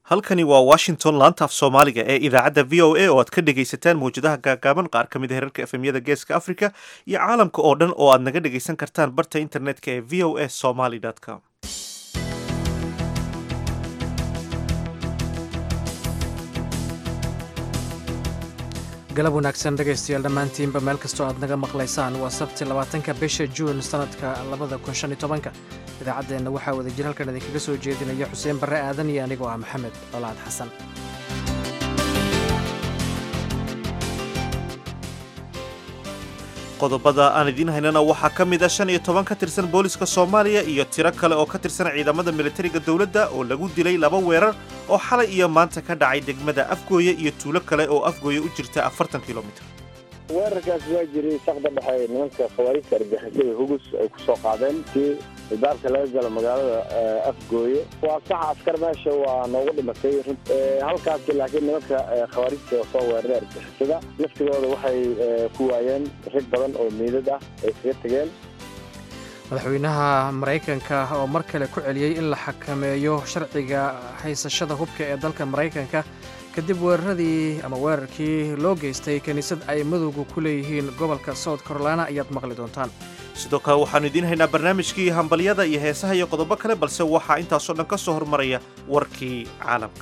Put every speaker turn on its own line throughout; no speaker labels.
halkani waa washington laanta af soomaaliga ee idaacadda v o a oo aad ka dhegaysataan mawjadaha gaagaaban qaar ka mid a herarka efemyada geeska africa iyo caalamka oo dhan oo aad naga dhegaysan kartaan barta internetka ee v o a somaly com
galab wanaagsan dhegaystayaal dhammaantiinba meel kastoo aad naga maqlaysaan waa sabti labaatanka bisha juun sannadka labada kun shan iyo tobanka idaacaddeenna waxaa wada jir halkan idinkaga soo jeedinaya xuseen barre aadan iyo anigoo ah maxamed colaad xasan
qodobada aan idiin haynana waxaa ka mid a shan iyo toban ka tirsan booliska soomaaliya iyo tiro kale oo ka tirsan ciidamada militariga dowladda oo lagu dilay laba weerar oo xalay iyo maanta ka dhacay degmada afgooye iyo tuulo kale oo afgooye u jirta afartan kilomitr
weerarkaas waa jiray saqda dhexe nimanka khawaarijta argixisada hugus ay ku soo qaadeen kii idaarka laga galo magaalada afgooye waa sax askar meesha waa noogu dhimatay halkaasi laakiin nimanka khawaarijta soo weeraray argixisada laftigooda waxay ku waayeen rag badan oo miidad ah ay kaga tegeen
madaxweynaha maraykanka oo mar kale ku celiyey in la xakameeyo sharciga haysashada hubka ee dalka maraykanka kadib weeraradii ama weerarkii loo geystay kiniisad ay madowga ku leeyihiin gobolka south carolina ayaad maqli doontaan
sidoo kale waxaannu idiin haynaa barnaamijkii hambalyada iyo heesaha iyo qodobo kale balse waxaa intaasoo dhan ka soo hormaraya warkii caalamka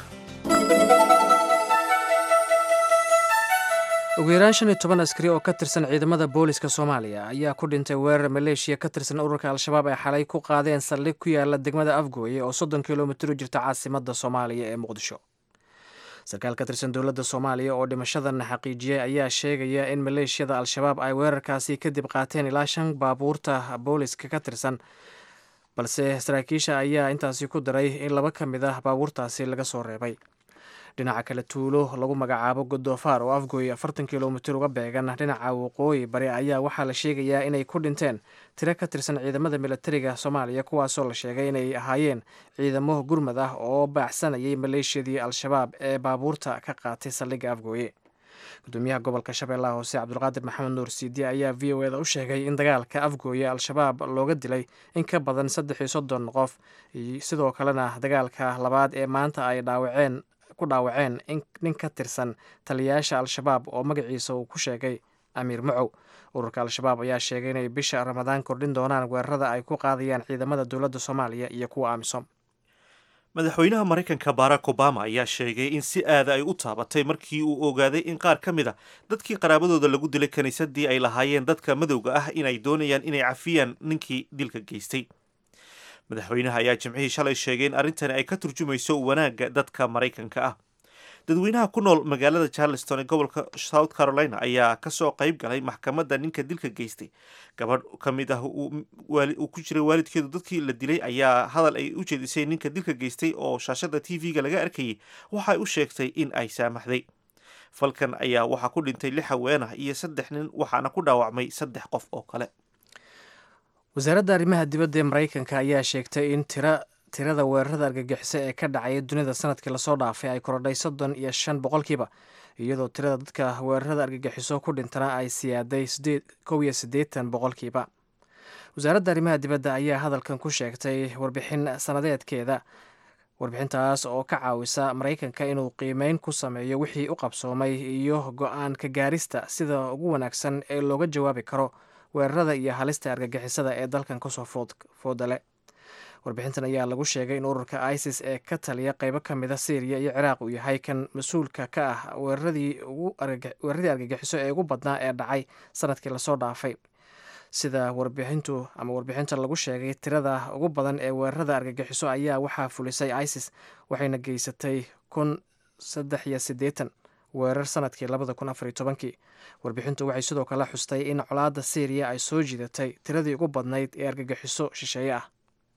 ugu yaraan shan iyo toban askari oo ka tirsan ciidamada booliska soomaaliya ayaa ku dhintay weerar maleeshiya ka tirsan ururka al-shabaab ay xalay ku qaadeen saldhig ku yaala degmada afgooye oo soddon kilomitir u jirta caasimadda soomaaliya ee muqdisho sarkaal ka tirsan dowladda soomaaliya oo dhimashadan xaqiijiyey ayaa sheegaya in maleeshiyada al-shabaab ay weerarkaasi kadib qaateen ilaa shan baabuurta booliska ka tirsan balse saraakiisha ayaa intaasi ku daray in laba ka mid ah baabuurtaasi laga soo reebay dhinaca kale tuulo lagu magacaabo godoofaar oo afgooye afartan kilomitir uga beegan dhinaca waqooyi bari ayaa waxaa la sheegayaa inay ku dhinteen tiro ka tirsan ciidamada militariga soomaaliya kuwaasoo la sheegay inay ahaayeen ciidamo gurmad ah oo baacsanayay maleeshiyadii al-shabaab ee baabuurta ka qaatay saldhigga afgooye gudoomiyaha gobolka shabeellaha hoose cabdulqaadir maxamed nuur siidi ayaa v o eda u sheegay in dagaalka afgooye al-shabaab looga dilay in ka badan saddex iyo soddon qof sidoo kalena dagaalka labaad ee maanta ay dhaawaceen ku dhaawaceen in nin ka tirsan taliyayaasha al-shabaab oo magaciisa uu ku sheegay amiir macow ururka al-shabaab ayaa sheegay inay bisha ramadaan kordhin doonaan weerarada ay ku qaadayaan ciidamada dowladda soomaaliya iyo kuwa amisom
madaxweynaha maraykanka barack obama ayaa sheegay in si aada ay u taabatay markii uu ogaaday in qaar ka mid a dadkii qaraabadooda lagu dilay kiniisadii ay lahaayeen dadka madowga ah inay doonayaan inay cafiyaan ninkii dilka geystay madaxweynaha ayaa jimcihii shalay sheegay in arrintani ay ka turjumayso wanaagga dadka maraykanka ah dadweynaha ku nool magaalada charleston ee gobolka south carolina ayaa kasoo qayb galay maxkamadda ninka dilka geystay gabadh ka mid ah uu ku jiray waalidkeedu dadkii la dilay ayaa hadal ay u jeedisay ninka dilka geystay oo shaashada t v-ga laga arkayay waxay u sheegtay in ay saamaxday falkan ayaa waxaa ku dhintay lix haweenah iyo saddex nin waxaana ku dhaawacmay saddex qof oo kale
wasaaradda arrimaha dibadda ee maraykanka ayaa sheegtay in tira tirada weerarada argagixisa ee ka dhacaya dunida sanadkii lasoo dhaafay ay korodhay soddon iyo shan boqolkiiba iyadoo tirada dadka weerarada argagixiso ku dhintana ay siyaaday kow iyo siddeetan boqolkiiba wasaaradda arrimaha dibadda ayaa hadalkan ku sheegtay warbixin sanadeedkeeda warbixintaas oo ka caawisa maraykanka inuu qiimeyn ku sameeyo wixii u qabsoomay iyo go-aan ka gaarista sida ugu wanaagsan ee looga jawaabi karo weerarada iyo halista argagixisada ee dalkan kasoo foodale warbixintan ayaa lagu sheegay in ururka isis ee ka taliya qeybo ka mida syriya iyo ciraaq uu yahay kan mas-uulka ka ah weeraradii argagixiso ee ugu badnaa ee dhacay sanadkii lasoo dhaafay sida warbixintu ama warbixinta lagu sheegay tirada ugu badan ee weerarada argagixiso ayaa waxaa fulisay isis waxayna geysatay kun saddex iyo siddeetan weerar sanadkii labada kun afariyo tobankii warbixintu waxay sidoo kale xustay in colaadda syriya ay soo jiidatay tiradii ugu badnayd ee argagixiso shisheeye ah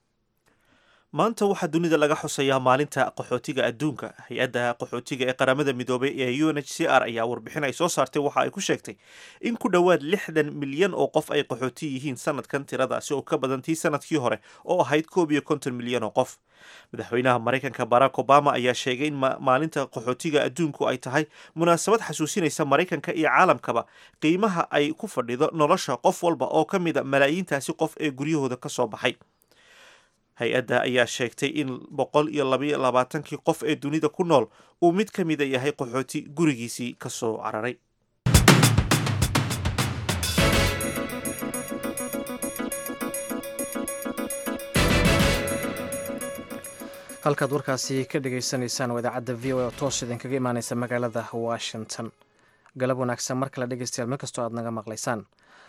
maanta waxaa dunida laga xusayaa maalinta qaxootiga adduunka hay-adda qaxootiga ee qaramada midoobay ee u n h c r ayaa warbixin ay soo saartay waxa ay ku sheegtay in ku dhowaad lixdan milyan oo qof ay qaxooti yihiin sanadkan tiradaasi oo ka badan tii sanadkii hore oo ahayd koob iyo konton milyan oo qof madaxweynaha maraykanka barack obama ayaa sheegay in maalinta qaxootiga adduunku ay tahay munaasabad xasuusinaysa maraykanka iyo caalamkaba qiimaha ay ku fadhido nolosha qof walba oo ka mida malaayiintaasi qof ee guryahooda ka soo baxay hay-adda ayaa sheegtay in boqol iyo labaiyo labaatankii qof ee dunida ku nool uu mid ka mida yahay qaxooti gurigiisii ka soo cararay
halkaad warkaasi ka dhagaysanaysaan waa idaacadda v o a oo toos idinkaga imaaneysa magaalada washington galab wanaagsan mar kale dhegeystayaal meel kastoo aad naga maqlaysaan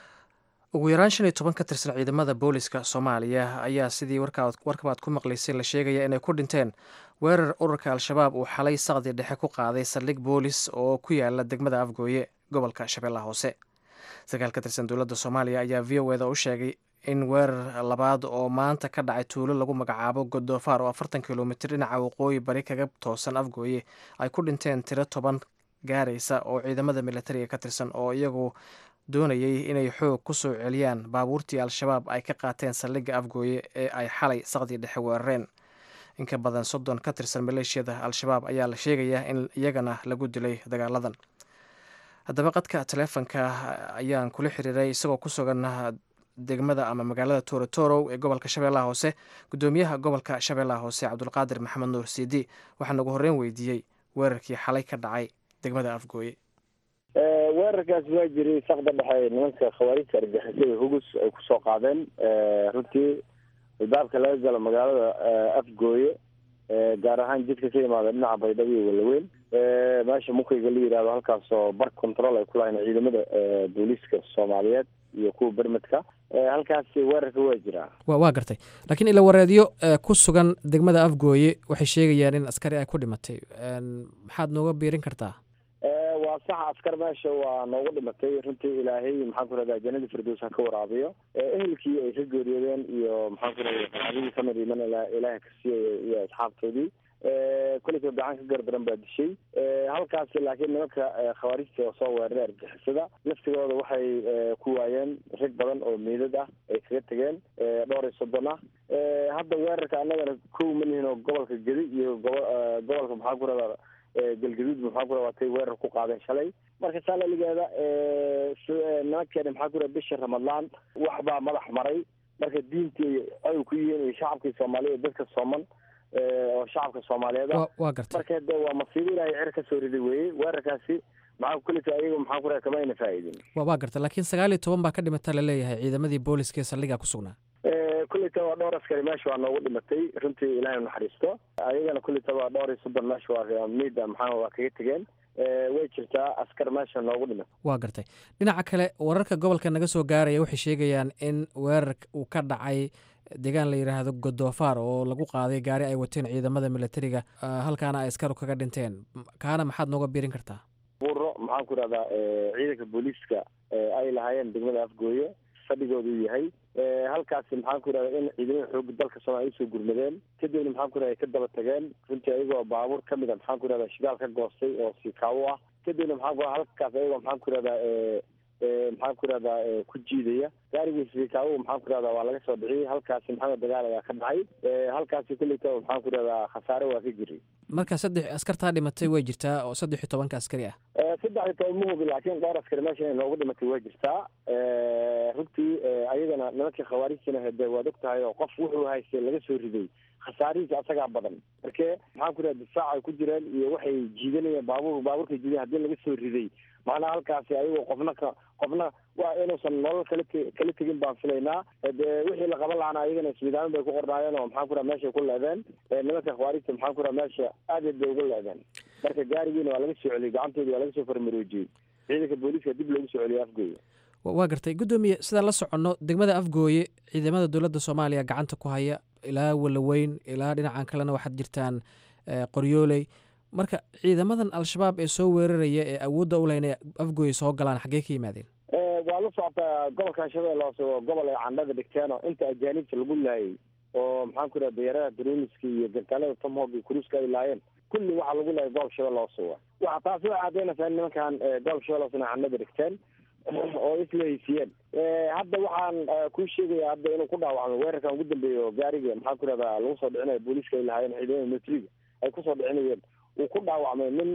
ugu yaraan shan iyo toban ka tirsan ciidamada booliska soomaaliya ayaa sidii warkabaad ku maqlaysay la sheegaya inay ku dhinteen weerar ururka al-shabaab uu xalay saqdi dhexe ku qaaday saldhig boolis oo ku yaala degmada afgooye gobolka shabeellaha hoose sarkaal ka tirsan dowladda soomaaliya ayaa v o eda u sheegay in weerar labaad oo maanta ka dhacay tuulo lagu magacaabo godoofaar oo afartan kilomitir dhinaca waqooyi bari kaga toosan afgooye ay ku dhinteen tiro toban gaaraysa oo ciidamada militariga ka tirsan oo iyagu doonayay inay xoog ku soo celiyaan baabuurtii al-shabaab ay ka qaateen saldhigga afgooye ee ay xalay saqdii dhexe weerareen inka badan soddon ka tirsan maleeshiyada al-shabaab ayaa la sheegayaa in iyagana lagu dilay dagaaladan haddaba qadka taleefonka ayaan kula xiriiray isagoo ku sugan degmada ama magaalada torotoro ee gobolka shabeellaha hoose guddoomiyaha gobolka shabeellaha hoose cabdulqaadir maxamed nuur siidi waxaan ugu horreyn weydiiyey weerarkii xalay ka dhacay degmada afgooye
weerarkaas waa jiray saqda dhexe nimanka khawaarijta argixisada hugus ay kusoo qaadeen runtii albaabka laga galo magaalada afgooye gaar ahaan jidka ka yimaada dhinaca baydhabo iyo walaweyn meesha mukayga la yihahdo halkaasoo bar control ay ku lahayn ciidamada booliiska soomaaliyeed iyo kuwa bermedka halkaasi weerarka waa jiraa
wa waa gartay laakiin ila wareedyo ku sugan degmada afgooye waxay sheegayaan in askari ay ku dhimatay maxaad nooga biirin kartaa
waa sax askar meesha waa noogu dhimatay runtii ilaahay maxaan ku rahdaa janadii firdows ha ka waraabiyo ehelkii ay ka geeriyoodeen iyo maxaan ku rahda saxaabadii samir iman ilaaha ka siiyay iyo asxaabtoodii koleyka gacan ka gardaran baa dishay halkaasi laakiin nimanka khawaarijta oo soo weeraray argixisada laftigooda waxay ku waayeen rag badan oo meydad ah ay kaga tegeen dhowr iyo soddon ah hadda weerarka annagana kow ma lihin oo gobolka gedi iyo gobo gobolka maxaan ku rahdaa galgaduud maxaa ku watay weerar ku qaadeen shalay marka saalaligeeda nimankeena maxaa ku raha bisha ramadlaan wax baa madax maray marka diintii ay ku yihiin iyo shacabkii soomaaliya dadka sooman oo shacabka soomaaliyeed ah
waa gartay
marka de waa masiibo ilaahay cer ka soo riday weeye weerarkaasi maxaa kulita ayaga maxaa ku raha kama ayna faa'idin
wa waa gartay laakiin sagaal iyo toban baa ka dhimata laleeyahay ciidamadii booliska ee saldhigaa ku sugnaa
kulleyta waa dhowr askari meesha waa noogu dhimatay runtii ilaahay naxariisto ayagana kulleyta waa dhowr iyo soddon meesha waa miida maxaa waa kaga tegeen way jirtaa askar meesha noogu dhimatay
waa gartay dhinaca kale wararka gobolka naga soo gaaraya waxay sheegayaan in weerar uu ka dhacay deegaan la yidhaahdo godoofaar oo lagu qaaday gaari ay wateen ciidamada militariga halkaana ay askaru kaga dhinteen kaana maxaad nooga biirin kartaa
buuro maxaan ku rahdaa ciidanka booliiska ay lahaayeen degmada afgooye fadhigooda uu yahay halkaasi maxaan ku yidhahda in ciidamada xooga dalka soomaaliya usoo gurmadeen kadibna maxaan ku yidhahda ka daba tageen runtii ayagoo baabuur kamid a maxaan ku yidhahda shidaal ka goostay oo siikaawo ah kadibna maxaan ku halkaas ayagoo maxaan ku yidhahda maxaan ku yidhahdaa ku jiidaya gaarigii siikaawo maxaan ku yidhahda waa laga soo dhiciyay halkaasi maxamed dagaal ayaa ka dhacay halkaasi kulleyta maxaan ku yidhahdaa khasaare waa ka jiray
marka saddex askartaa dhimatay way jirtaa oo saddex iyo tobanka askari ah
saddex iyo toban ma hubi laakiin dhowr askari meesha inay noogu dhimatay waa jirtaa runtii ayagana nimankii khawaarijtina hede waad og tahay oo qof wuxuu haystay laga soo riday khasaarihiisa asagaa badan marke maxaan ku yidhaha difaac ay ku jireen iyo waxay jiidanayeen baabuur baabuurka jiiday haddii laga soo riday macnaha halkaasi ayagoo qofna ka qofna waa inuusan nolol kala te kala tegin baan filaynaa de wixii la qaban lahaana ayagana ismidaamin bay ku qornaayeen oo maxaan ku raha meeshay ku leedeen nimanka khawaarijta maxaan ku raha meesha aadaed bay ugu leedeen marka gaarigiina waa laga soo celiyey gacantoodii waa laga soo farmaroojiyey ciidanka booliiska dib loogu soo celiyey afgooye
waa gartay guddoomiye sidaan la soconno degmada afgooye ciidamada dowladda soomaaliya gacanta ku haya ilaa walaweyn ilaa dhinacan kalena waxaad jirtaan qoryooley marka ciidamadan al-shabaab ee soo weeraraya ee awoodda u leh inay afgooye soo galaan xaggee ka yimaadeen
waa la socotaa gobolkan shabeelle hoose waa gobol ay candhada dhigteen oo inta ajaanibta lagu laayay oo maxaan ku yidhaha dayarada droniska iyo gantaalada tomhog iyo kuruuska ay laayeen kulli waxaa lagu laayay gobol shabeelle hoose wa waxa taasi waxay caddeynaysaa in nimankan gobol shabeelle hoose inay candhada dhigteen oo isla haysiiyeen hadda waxaan kuu sheegaya hadda inuu ku dhaawacmo weerarkan ugu dambeeya oo gaariga maxaan ku yidhahdaa lagu soo dhicinayo booliiska ay lahaayeen ciidamada militariga ay kusoo dhicinayeen uu ku dhaawacmay nin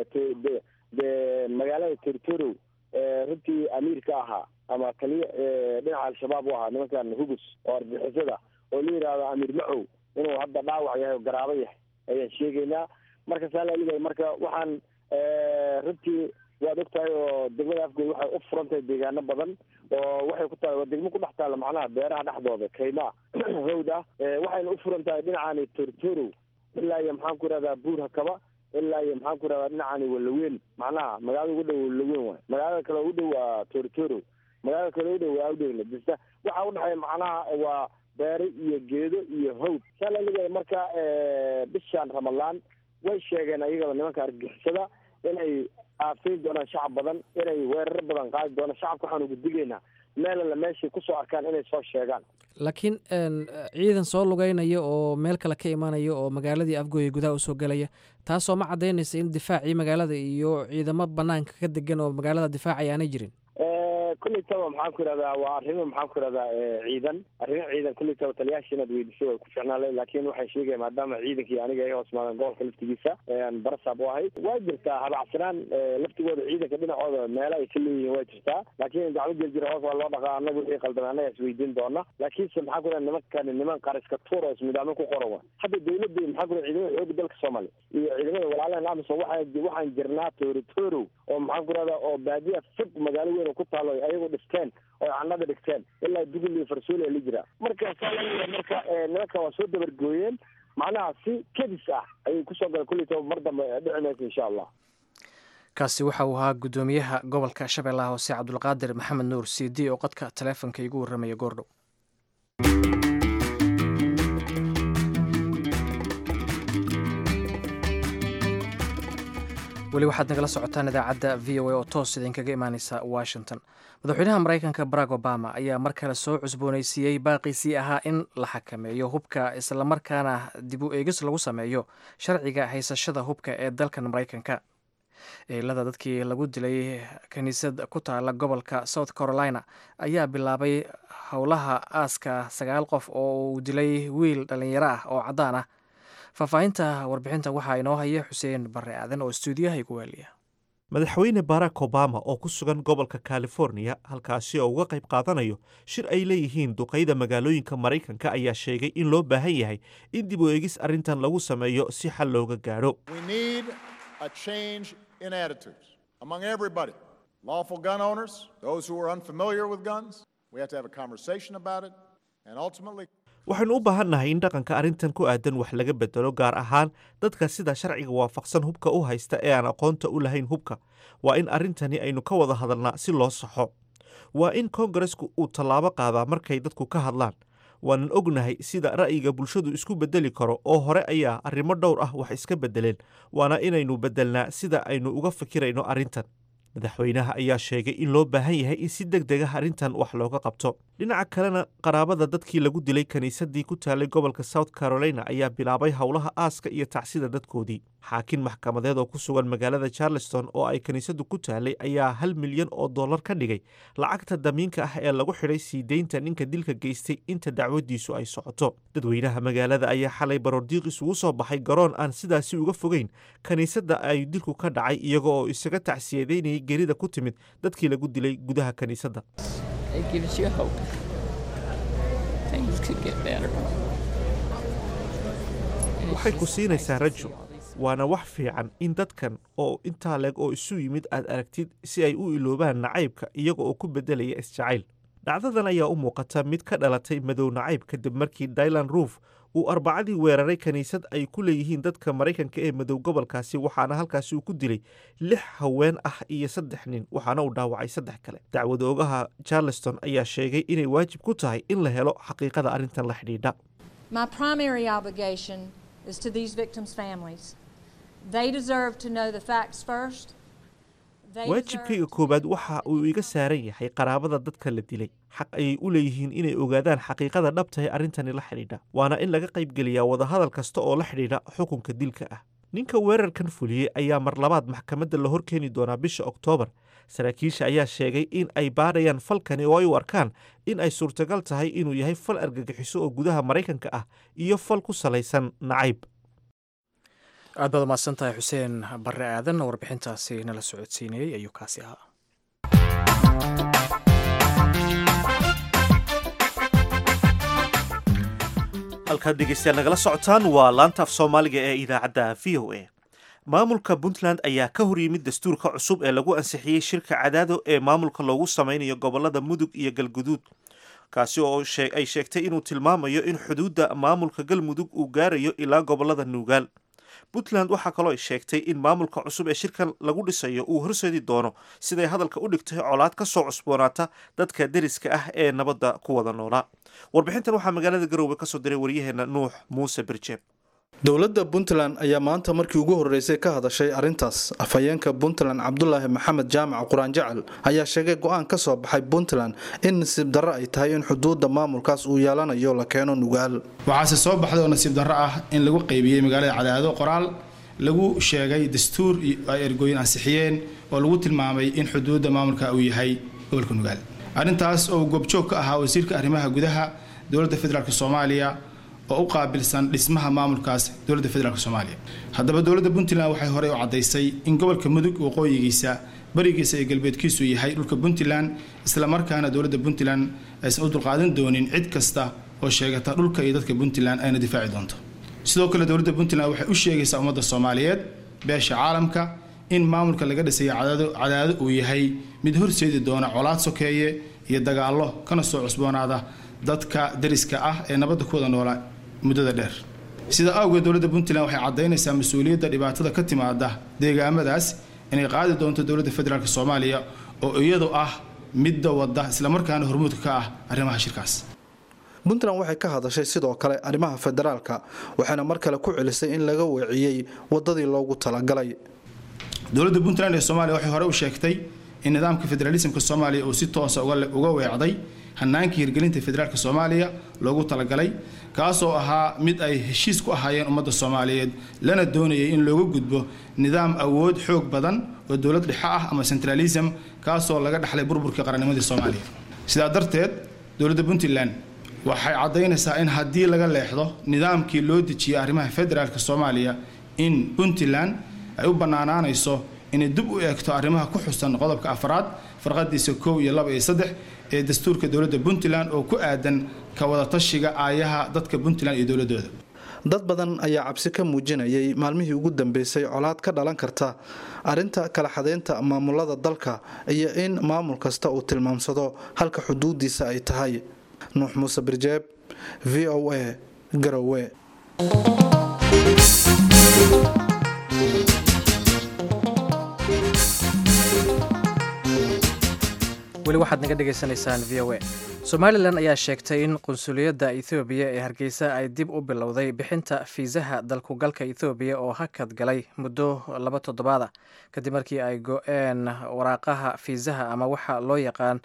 de magaalada tortorow runtii amiir ka ahaa ama taliya dhinaca al-shabaab u ahaa nimankan hugus oo argixisada oo la yidhaahdo amiir macow inuu hadda dhaawac yahay oo garaabo yahay ayaan sheegaynaa marka saa laaligahay marka waxaan runtii waad og tahay oo degmada afgoy waxay u furan tahay deegaano badan oo waxay ku tahay waa degmo ku dhex taalla macnaha beeraha dhexdooda kaymaa hawd ah waxayna u furan tahay dhinacaani tortoro ilaa iyo maxaan ku ihahdaa buur hakaba ilaa iyo maxaan ku ihahdaa dhinacaani walaweyn macnaha magaalada ugu dhow walaweyn waay magaalada kale ugu dhow waa tortoro magaalada kale ugu dhow waa awdhegla dista waxa udhexeeya macnaha waa beere iyo geedo iyo hawd saa laligahay marka bishaan ramadaan way sheegeen ayagaba nimanka argixisada inay aafayn doonaan shacab badan inay weeraro badan qaadi doonaan shacabka waxaan ugu digaynaa meel alla meeshay kusoo arkaan inay soo sheegaan
laakiin ciidan soo lugeynaya oo meel kale ka imanaya oo magaaladii afgooya gudaha usoo gelaya taasoo ma caddaynaysa in difaacii magaalada iyo ciidamo banaanka ka degan oo magaalada difaacaya aanay jirin
kulley taba maxaan ku ihahdaa waa arrimo maxaan ku ihahdaa ciidan arrimo ciidan kulley taba taliyaasha inaad weydiisay way ku ficnaale laakiin waxay sheegaya maadaama ciidankii aniga ay hoos maadeen gobolka laftigiisa aan barasaab u ahay waa jirtaa habacsanaan laftigooda ciidanka dhinacooda meelo ay ka leeyihiin waa jirtaa laakiin gacmo jirjira hoos waa loo dhaqaa annaga wixii qaldamay annaga isweydiin doona laakiinse maxaan ku ihahda nimankani niman qariska tuur oo ismidaamo ku qoran wa hadda dawladda maxaan ku ihahda ciidamada xooga dalka soomaaliya iyo ciidamada walaalahan amisom waxaa waxaan jirnaa tooritoorow oo maxaan ku ihahda oo baadiya fog magaalo weyn oo ku taalo ayagu dhifteen oo canada dhigteen ilaa dugul iyo farsooli la jiraa marka marka nimanka waa soo dabargooyeen macnaha si kedis ah ayay kusoo galeen kulli toba mar dambe dhici maysa insha allah
kaasi waxa uu ahaa guddoomiyaha gobolka shabeellaha hoose cabdulqaadir maxamed nuur cd oo qadka taleefonka igu warramaya goordhow weli waxaad nagala socotaan idaacadda v o a oo toos idinkaga imaaneysa washington madaxweynaha maraykanka barack obama ayaa mar kale soo cusbooneysiiyey baaqiisii ahaa in la xakameeyo hubka islamarkaana dib u eegis lagu sameeyo sharciga haysashada hubka ee dalkan maraykanka eelada dadkii lagu dilay kiniisad ku taala gobolka south carolina ayaa bilaabay howlaha aaska sagaal qof oo uu dilay wiil dhallinyaro ah oo caddaan ah faahfaahinta warbixinta waxaa inoo haya xuseen barre aadan oo stuudiyaha igu waaliya
madaxweyne barack obama oo ku sugan gobolka californiya halkaasi oo uga qayb qaadanayo shir ay leeyihiin duqayda magaalooyinka maraykanka ayaa sheegay in loo baahan yahay in dib u eegis arrintan lagu sameeyo si xal looga gaadho
a change in attitudes among everybody lawful gun owners, those who are unfamiliar with guns. We have to have a conversation about it and ultimately.
waxaynu u baahannahay in dhaqanka arrintan ku aadan wax laga bedelo gaar ahaan dadka sida sharciga waafaqsan hubka u haysta ee aan aqoonta u lahayn hubka waa in arrintani aynu ka wada hadalnaa si loo saxo waa in koongaresku uu tallaabo qaadaa markay dadku ka hadlaan waanan ognahay sida ra'yiga bulshadu isku beddeli karo oo hore ayaa arrimo dhowr ah wax iska beddeleen waana inaynu beddelnaa sida aynu uga fikirayno arrintan madaxweynaha ayaa sheegay in loo baahan yahay in si deg deg ah arrintan wax looga qabto dhinaca kalena qaraabada dadkii lagu dilay kiniisadii ku taalay gobolka south carolina ayaa bilaabay howlaha aaska iyo tacsida dadkoodii xaakin maxkamadeed oo ku sugan magaalada charleston oo ay kiniisadu ku taalay ayaa hal milyan oo dollar ka dhigay lacagta damiinka ah ee lagu xidhay sii deynta ninka dilka geystay inta dacwadiisu ay socoto dadweynaha magaalada ayaa xalay baroordiiq isugu soo baxay garoon aan sidaasi uga fogeyn kiniisadda ay dilku ka dhacay iyaga oo isaga tacsiyadeynayay gerida ku timid dadkii lagu dilay gudaha kiniisadda waxay ku siinaysaa rajo waana wax fiican in dadkan oo intaa leeg oo isu yimid aad aragtid si ay u iloobaan nacaybka iyaga oo ku beddelaya isjacayl dhacdadan ayaa u muuqata mid ka dhalatay madow nacayb kadib markii dylan ruuf uu arbacadii weeraray kiniisad ay ku leeyihiin dadka maraykanka ee madow gobolkaasi waxaana halkaasi uu ku dilay lix haween ah iyo saddex nin waxaana uu dhaawacay saddex kale dacwad oogaha charleston ayaa sheegay inay waajib ku tahay in la helo xaqiiqada arrintan la xidhiidha
My primary obligation is to these victims' families. They deserve to know the facts first. They
waajibkayga
deserve to
koowaad
know
waxa
what
uu
to
iga
do.
saaran yahay qaraabada dadka la dilay xaq ayay u leeyihiin inay ogaadaan xaqiiqada dhabta ee arrintani la xidhiidha waana in laga qaybgeliyaa wadahadal kasta oo la xidhiidha xukunka dilka ah ninka weerarkan fuliyey ayaa mar labaad maxkamadda la horkeeni doonaa bisha oktoobar saraakiisha ayaa sheegay in ay baadhayaan falkani oo ay u arkaan in ay suurtagal tahay inuu yahay fal argagixiso oo gudaha maraykanka ah iyo fal ku salaysan nacayb
aad baad umahadsan tahay xuseen barre aadan warbixintaasi nala socodsiinayey ayuu kaasi ahaa
halkaad dhegeystayaal nagala socotaan waa laanta af soomaaliga ee idaacadda v o a maamulka puntland ayaa ka hor yimid dastuurka cusub ee lagu ansixiyey shirka cadaado ee maamulka loogu sameynayo gobolada mudug iyo galguduud kaasi oo ay sheegtay inuu tilmaamayo in xuduudda maamulka galmudug uu gaarayo ilaa gobolada nuugaal puntland waxaa kaloo ay sheegtay in maamulka cusub ee shirkan lagu dhisayo uu horseedi doono siday hadalka u dhigtay colaad ka soo cusboonaata dadka deriska ah ee nabadda ku wada noolaa warbixintan waxaa magaalada garoowe kasoo diray waryaheena nuux muuse birjeeb
dowladda puntland ayaa maanta markii ugu horreysay ka hadashay arrintaas afhayeenka puntland cabdulaahi maxamed jaamac quraan jacal ayaa sheegay go-aan ka soo baxay puntland in nasiib darro ay tahay in xuduudda maamulkaas uu yeelanayo la keeno nugaal
waxaase soo baxday oo nasiib darro ah in lagu qaybiyey magaalada cadaado qoraal lagu sheegay dastuur ay ergooyin ansixiyeen oo lagu tilmaamay in xuduudda maamulka uu yahay gobolka nugaal arrintaas oo goobjoog ka ahaa wasiirka arrimaha gudaha dowladda federaalk soomaaliya oo u qaabilsan dhismaha maamulkaas dowladda federaalk soomaaliya haddaba dowladda puntland waxay horey u caddaysay in gobolka mudug waqooyigiisa barigiisa iyo galbeedkiisu yahay dhulka puntland islamarkaana dowladda puntland aysan u dulqaadan doonin cid kasta oo sheegata dhulka iyo dadka puntland ayna difaaci doonto sidoo kale dowladda puntland waxay u sheegaysaa ummadda soomaaliyeed beesha caalamka in maamulka laga dhisayo cadaado uu yahay mid horseedi doona colaad sokeeye iyo dagaallo kana soo cusboonaada dadka dariska ah ee nabadda ku wada noolaa muddada dheer sida awgeed dowladda puntland waxay caddaynaysaa mas-uuliyadda dhibaatada ka timaada deegaamadaas inay qaadi doonto dowladda federaalk soomaaliya oo iyadu ah midda wadda islamarkaana hormuudka ka ah arrimaha shirkaas
puntland waxay ka hadashay sidoo kale arrimaha federaalka waxayna mar kale ku celisay in laga weeciyey wadadii loogu talagalay
dowladda puntland ee soomaaliya waxay hore u sheegtay in nidaamka federaalismka soomaaliya uu si toosa uga weecday hanaankii hirgelinta federaalk soomaaliya loogu talagalay kaasoo ahaa mid ay heshiis ku ahaayeen ummadda soomaaliyeed lana doonayay in looga gudbo nidaam awood xoog badan oo dowlad dhexe ah ama centralism kaasoo laga dhaxlay burburkii qarannimadii soomaaliya sidaa darteed dowladda puntland waxay caddaynaysaa in haddii laga leexdo nidaamkii loo dejiyey arrimaha federaalk soomaaliya in puntland ay u bannaanaanayso inay dib u eegto arrimaha ku xusan qodobka afraad farqadiisa kow iyo laba iyo saddex ee dastuurka dowladda puntland oo ku aadan ka wadatashiga aayaha dadka puntland iyo dowladooda
dad badan ayaa cabsi ka muujinayay maalmihii ugu dambeysay colaad ka dhalan karta arrinta kala xadaynta maamulada dalka iyo in maamul kasta uu tilmaamsado halka xuduudiisa ay tahay nuux muuse birjeeb v o a garowe
weli waxaad naga dhegaysanaysaan v o a somalilan ayaa sheegtay in qunsuliyadda ethoobiya ee hargeysa ay dib u bilowday bixinta fiisaha dalkugalka ethoobiya oo hakad galay muddo laba toddobaada kadib markii ay go-een waraaqaha fiisaha ama waxa loo yaqaan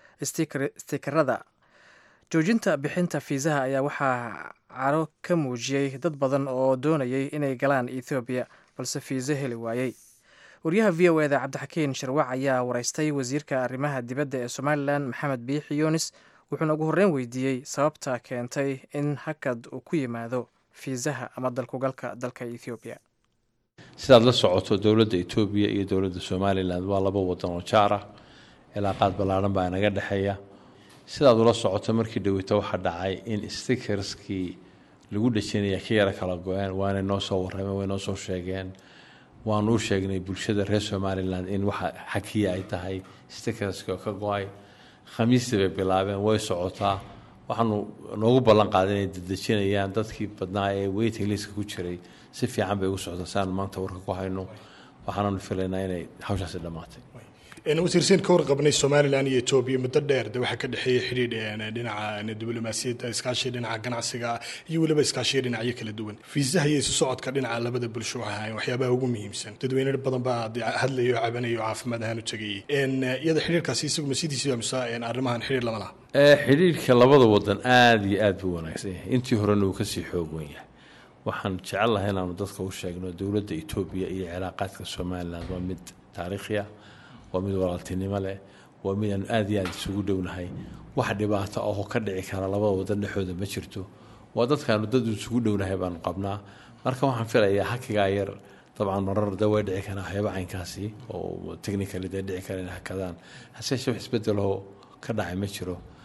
stikerada joojinta bixinta fiisaha ayaa waxaa caro ka muujiyey dad badan oo doonayay inay galaan ethoobiya balse fiiso heli waayey wariyaha v o eda cabdixakiin sharwac ayaa wareystay wasiirka arrimaha dibadda ee somalilan maxamed biixi yunis wuxuuna ugu horreyn weydiiyey sababta keentay in hakad uu ku yimaado fiisaha ama dalkugalka dalka ethoobiya
sidaad la socoto dowladda etoobiya iyo dowladda somalilan waa laba wadan oo jaar ah cilaaqaad ballaadhan baa naga dhexeeya sidaad ula socoto markii dhoweyta waxaa dhacay in stikerskii lagu dhejinaya ka yara kala go-een waanay noo soo warrameen way noo soo sheegeen waanu u sheegnay bulshada reer somalilan in waxa xakiya ay tahay stikerski oo ka go-ay khamiistii bay bilaabeen way socotaa waxaanu noogu ballan qaaday inay dedejinayaan dadkii badnaa ee weyting liska ku jiray si fiican bay ugu socdaa si aanu maanta warka ku hayno waxaananu filaynaa inay hawshaasi dhammaatay
wasiirsiin ka warqabnay somalilan iyo etoobiya muddo dheer de waxaa ka dhexeeyey xidhiidh dhinaca diblomaasiyadda iskaashiga dhinaca ganacsiga iyo weliba iskaashiga dhinacyo kala duwan fiisaha iyo isu socodka dhinaca labada bulsho waxay ahayn waxyaabaha ugu muhiimsan dadweyne badan baa hadlayo cabanayo caafimaad ahaan u tegayay iyada xidhiirkaasi isaguma sidiisiba mise arrimahan xidhiir lama laha
xidhiirka labada wadan aada iyo aad buu wanaagsan yahay intii horena uu kasii xoog wen yahay waxaan jecel lahay inaanu dadka u sheegno dowladda etoobiya iyo cilaaqaadka somalilan waa mid taariikhi ah waa mid walaaltinimo leh waa mid aanu aada iyo aada isugu dhownahay wax dhibaato oo ka dhici kara labada wadan dhexooda ma jirto waa dadkaanu dad isugu dhownahay baanu qabnaa marka waxaan filayaa hakigaa yar dabcan marar da way dhici karaa waxyaaba caynkaasi oo technically dee dhici kara inay hakadaan haseeshe wax isbedeloo ka dhacay ma jiro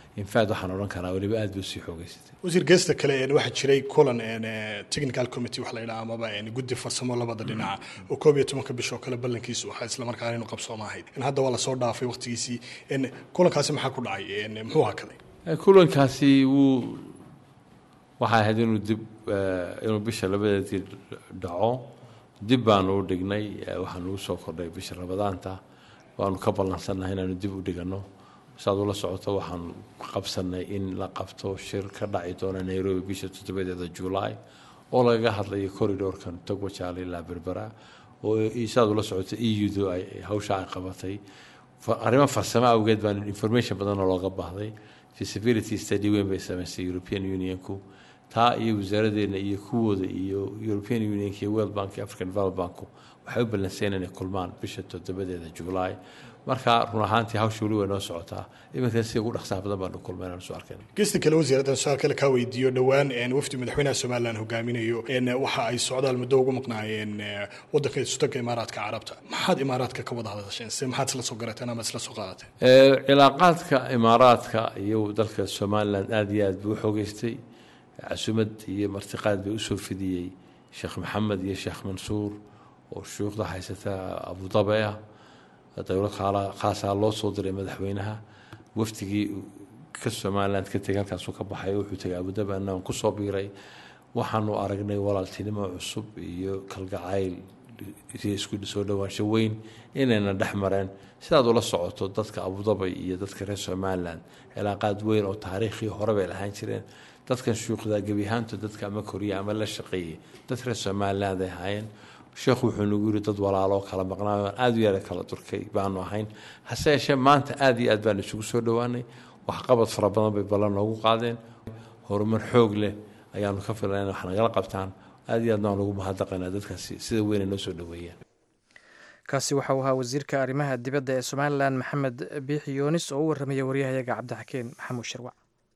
infact waxaan odhan karaa weliba aad bay usii xoogeysatay
wasiir geesta kale waxaa jiray kulan technical committee wax la yidhaha amaba guddi farsamo labada dhinaca oo koob iyo tobanka bish oo kale ballankiisu waxaa islamarkaana inu qabsooma ahayd hadda waa lasoo dhaafay waqtigiisii kulankaasi maxaa ku dhacay muxuu hakaday
kulankaasi wuu waxay ahayd inuu dib inuu bisha labadeedii dhaco dib baanu u dhignay waxaanu ugu soo kordhay bisha rabadaanta waanu ka ballansannahay inaanu dib u dhigano saad ula socoto waxaan qabsanay in la qabto shir ka dhaci doona nairobi bisha toddobadeeda july oo lagaga hadlayo corridorkan togwajaale ilaa berbera oo saad ula socoto e u-du ay hawsha ay qabatay arrimo farsamo awgeed baan information badan oo looga baahday feasibility study weyn bay samaysay european unionku taa iyo wasaaraddeena iyo kuwooda iyo european unionka iyo world bank iyo african develop banku waxay u ballanseen inay kulmaan bisha toddobadeeda july marka run ahaantii hawsha weli way noo socotaa iminkan sida ugu dhaqsaha badan baanu kulmay inaan soo arkayna
gesta kale wasiiraddan su-aal kale kaa weydiiyo dhowaan wafdi madaxweynaha somalilan hogaaminayo waxa ay socdaal muddo ugu maqnaayeen wadanka istaga imaaraadka carabta maxaad imaaraadka ka wada hadasheen se maxaad isla soo garateen ama isla soo qaadateen
cilaaqaadka imaaraadka iyo dalka somalilan aada iyo aad buu u xoogeystay casumad iyo martiqaad bay usoo fidiyey sheekh maxamed iyo sheekh mansuur oo shuukhda haysata abudabe ah dowlad khaasaa loo soo diray madaxweynaha wafdigii ka somaliland ka tegay halkaasuu ka baxay wuxuu tegay abudabi annagan kusoo biiray waxaanu aragnay walaaltinimo cusub iyo kalgacayl iyo isku soo dhowaansho weyn inayna dhex mareen sidaad ula socoto dadka abudabay iyo dadka reer somaliland cilaaqaad weyn oo taariikhii hore bay lahaan jireen dadkan shuukhdaa gebi ahaanto dadka ama koriya ama la shaqeeyey dad reer somaliland ay ahaayeen sheekhu wuxuu nagu yiri dad walaaloo kala maqnaayo aan aada u yara kala durkay baanu ahayn hase yeeshee maanta aada iyo aad baan isugu soo dhowaanay waxqabad fara badan bay ballan noogu qaadeen horumar xoog leh ayaanu ka filan wax nagala qabtaan aada iyo aad baan ugu mahadnaqaynaa dadkaasi sida weynay noo soo dhoweeyeen
kaasi waxa uu ahaa wasiirka arrimaha dibadda ee somalilan maxamed biixi yoonis oo u warramaya waryahayaga cabdixakeen maxamuud shirwac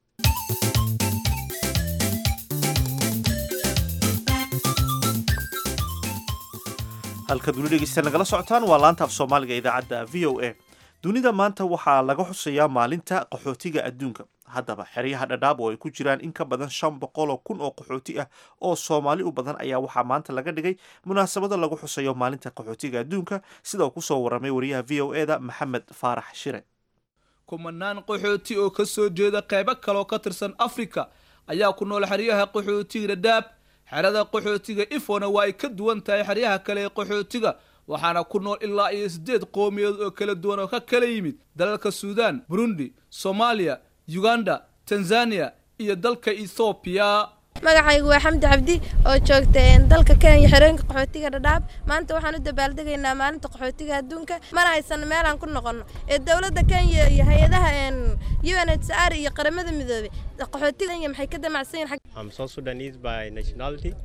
halkaad weli dhegeystayaal nagala socotaan waa laanta af soomaaliga idaacadda v o a dunida maanta waxaa laga xusayaa maalinta qaxootiga adduunka haddaba xeryaha dhadhaab oo ay ku jiraan in ka badan shan boqoloo kun oo qaxooti ah oo soomaali u badan ayaa waxaa maanta laga dhigay munaasabado lagu xusayo maalinta qaxootiga adduunka sida uu kusoo warramay wariyaha v o e da maxamed faarax shire
kumanaan qaxooti oo ka soo jeeda qaybo kaleoo ka tirsan afrika ayaa ku nool xeryaha qaxootiga dhadhaab xerada qaxootiga ifona waa ay ka duwan tahay xeryaha kale ee qaxootiga waxaana ku nool ilaa iyo siddeed qowmiyadood oo kala duwan oo ka kala yimid dalalka suudaan burundi soomaaliya uganda tanzaniya iyo dalka ethoobiya
magacaygu waa xamdi cabdi oo joogta dalka kenya xerooyinka qaxootiga dhadhaab maanta waxaan u dabaaldegaynaa maalinta qaxootiga adduunka mana haysan meelaan ku noqono ee dowladda kenya iyo hay-adaha u n h r iyo qaramada midoobay qaxootiga kenya maxay ka damacsan
yihiin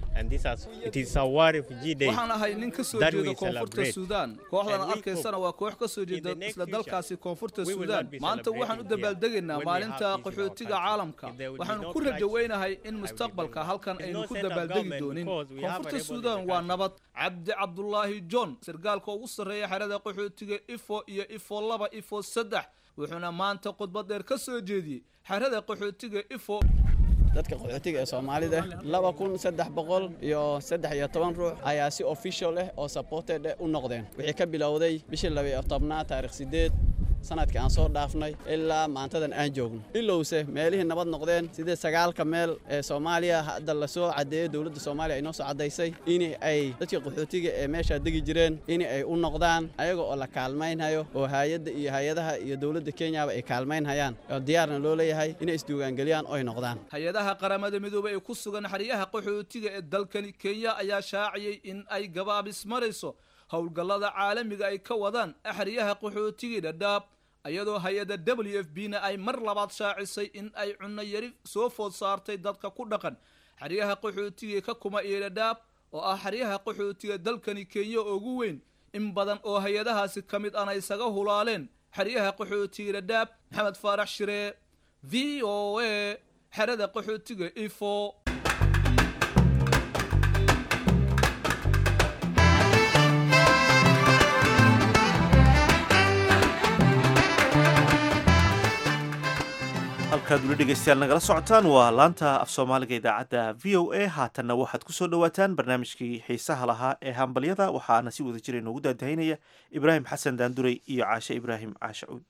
waxaan ahay nin ka soo jeeda koonfurta suudaan kooxdan arkaysana waa koox ka soo jeeda isla dalkaasi koonfurta suudaan maanta waxaan u dabaaldegaynaa maalinta qaxootiga caalamka waxaanu ku rajaweynahay in mustaqbalka halkan aynu ku dabaaldegi doonin koonfurta suudaan waa nabad cabdi cabdulaahi john sargaalka ugu sarreeya xerada qaxootiga ifo iyo ifo laba ifo saddex wuxuuna maanta khudbad dheer ka soo jeediyey xerada qaxootiga ifo
dadka qaxootiga ee soomaalida laba kun saddex boqol iyo saddex iyo toban ruux ayaa si official ah oo supported u noqdeen wixii ka bilowday bishii laba iyo tobnaad taarikh sideed sanadka aan soo dhaafnay ilaa maantadan aan joogno ilowse meelihii nabad noqdeen sidee sagaalka meel ee soomaaliya hadda lasoo caddeeyey dowladda soomaaliya ay noo soo caddaysay in ay dadkii qaxootiga ee meeshaa degi jireen in ay u noqdaan ayaga oo la kaalmaynhayo oo hay-adda iyo hay-adaha iyo dowladda kenyaba ay kaalmaynhayaan oo diyaarna loo leeyahay inay isdiiwaangeliyaan oo ay noqdaan
hay-adaha qaramada midoobey ee ku sugan xeryaha qaxootiga ee dalkani kenya ayaa shaaciyey in ay gabaabis marayso howlgallada caalamiga ay ka wadaan xeryaha qaxootigii dhadhaab iyadoo hay-adda w f b na ay mar labaad shaacisay in ay cunno yari soo food saartay dadka ku dhaqan xeryaha qaxootiga ka kuma iyo dhadhaab oo ah xeryaha qaxootiga dalkani kenya ugu weyn in badan oo hay-adahaasi ka mid ana isaga hulaaleen xeryaha qaxootiga dhadhaab maxamed faarax shiree v o a xerada qaxootiga ifo
halkaad weli dhegaystayaal nagala socotaan waa laanta af soomaaliga idaacadda v o a haatanna waxaad ku soo dhowaataan barnaamijkii xiisaha lahaa ee hambalyada waxaana si wada jira inoogu daadahinaya ibraahim xasan daandurey iyo caashe ibraahim caashe cuud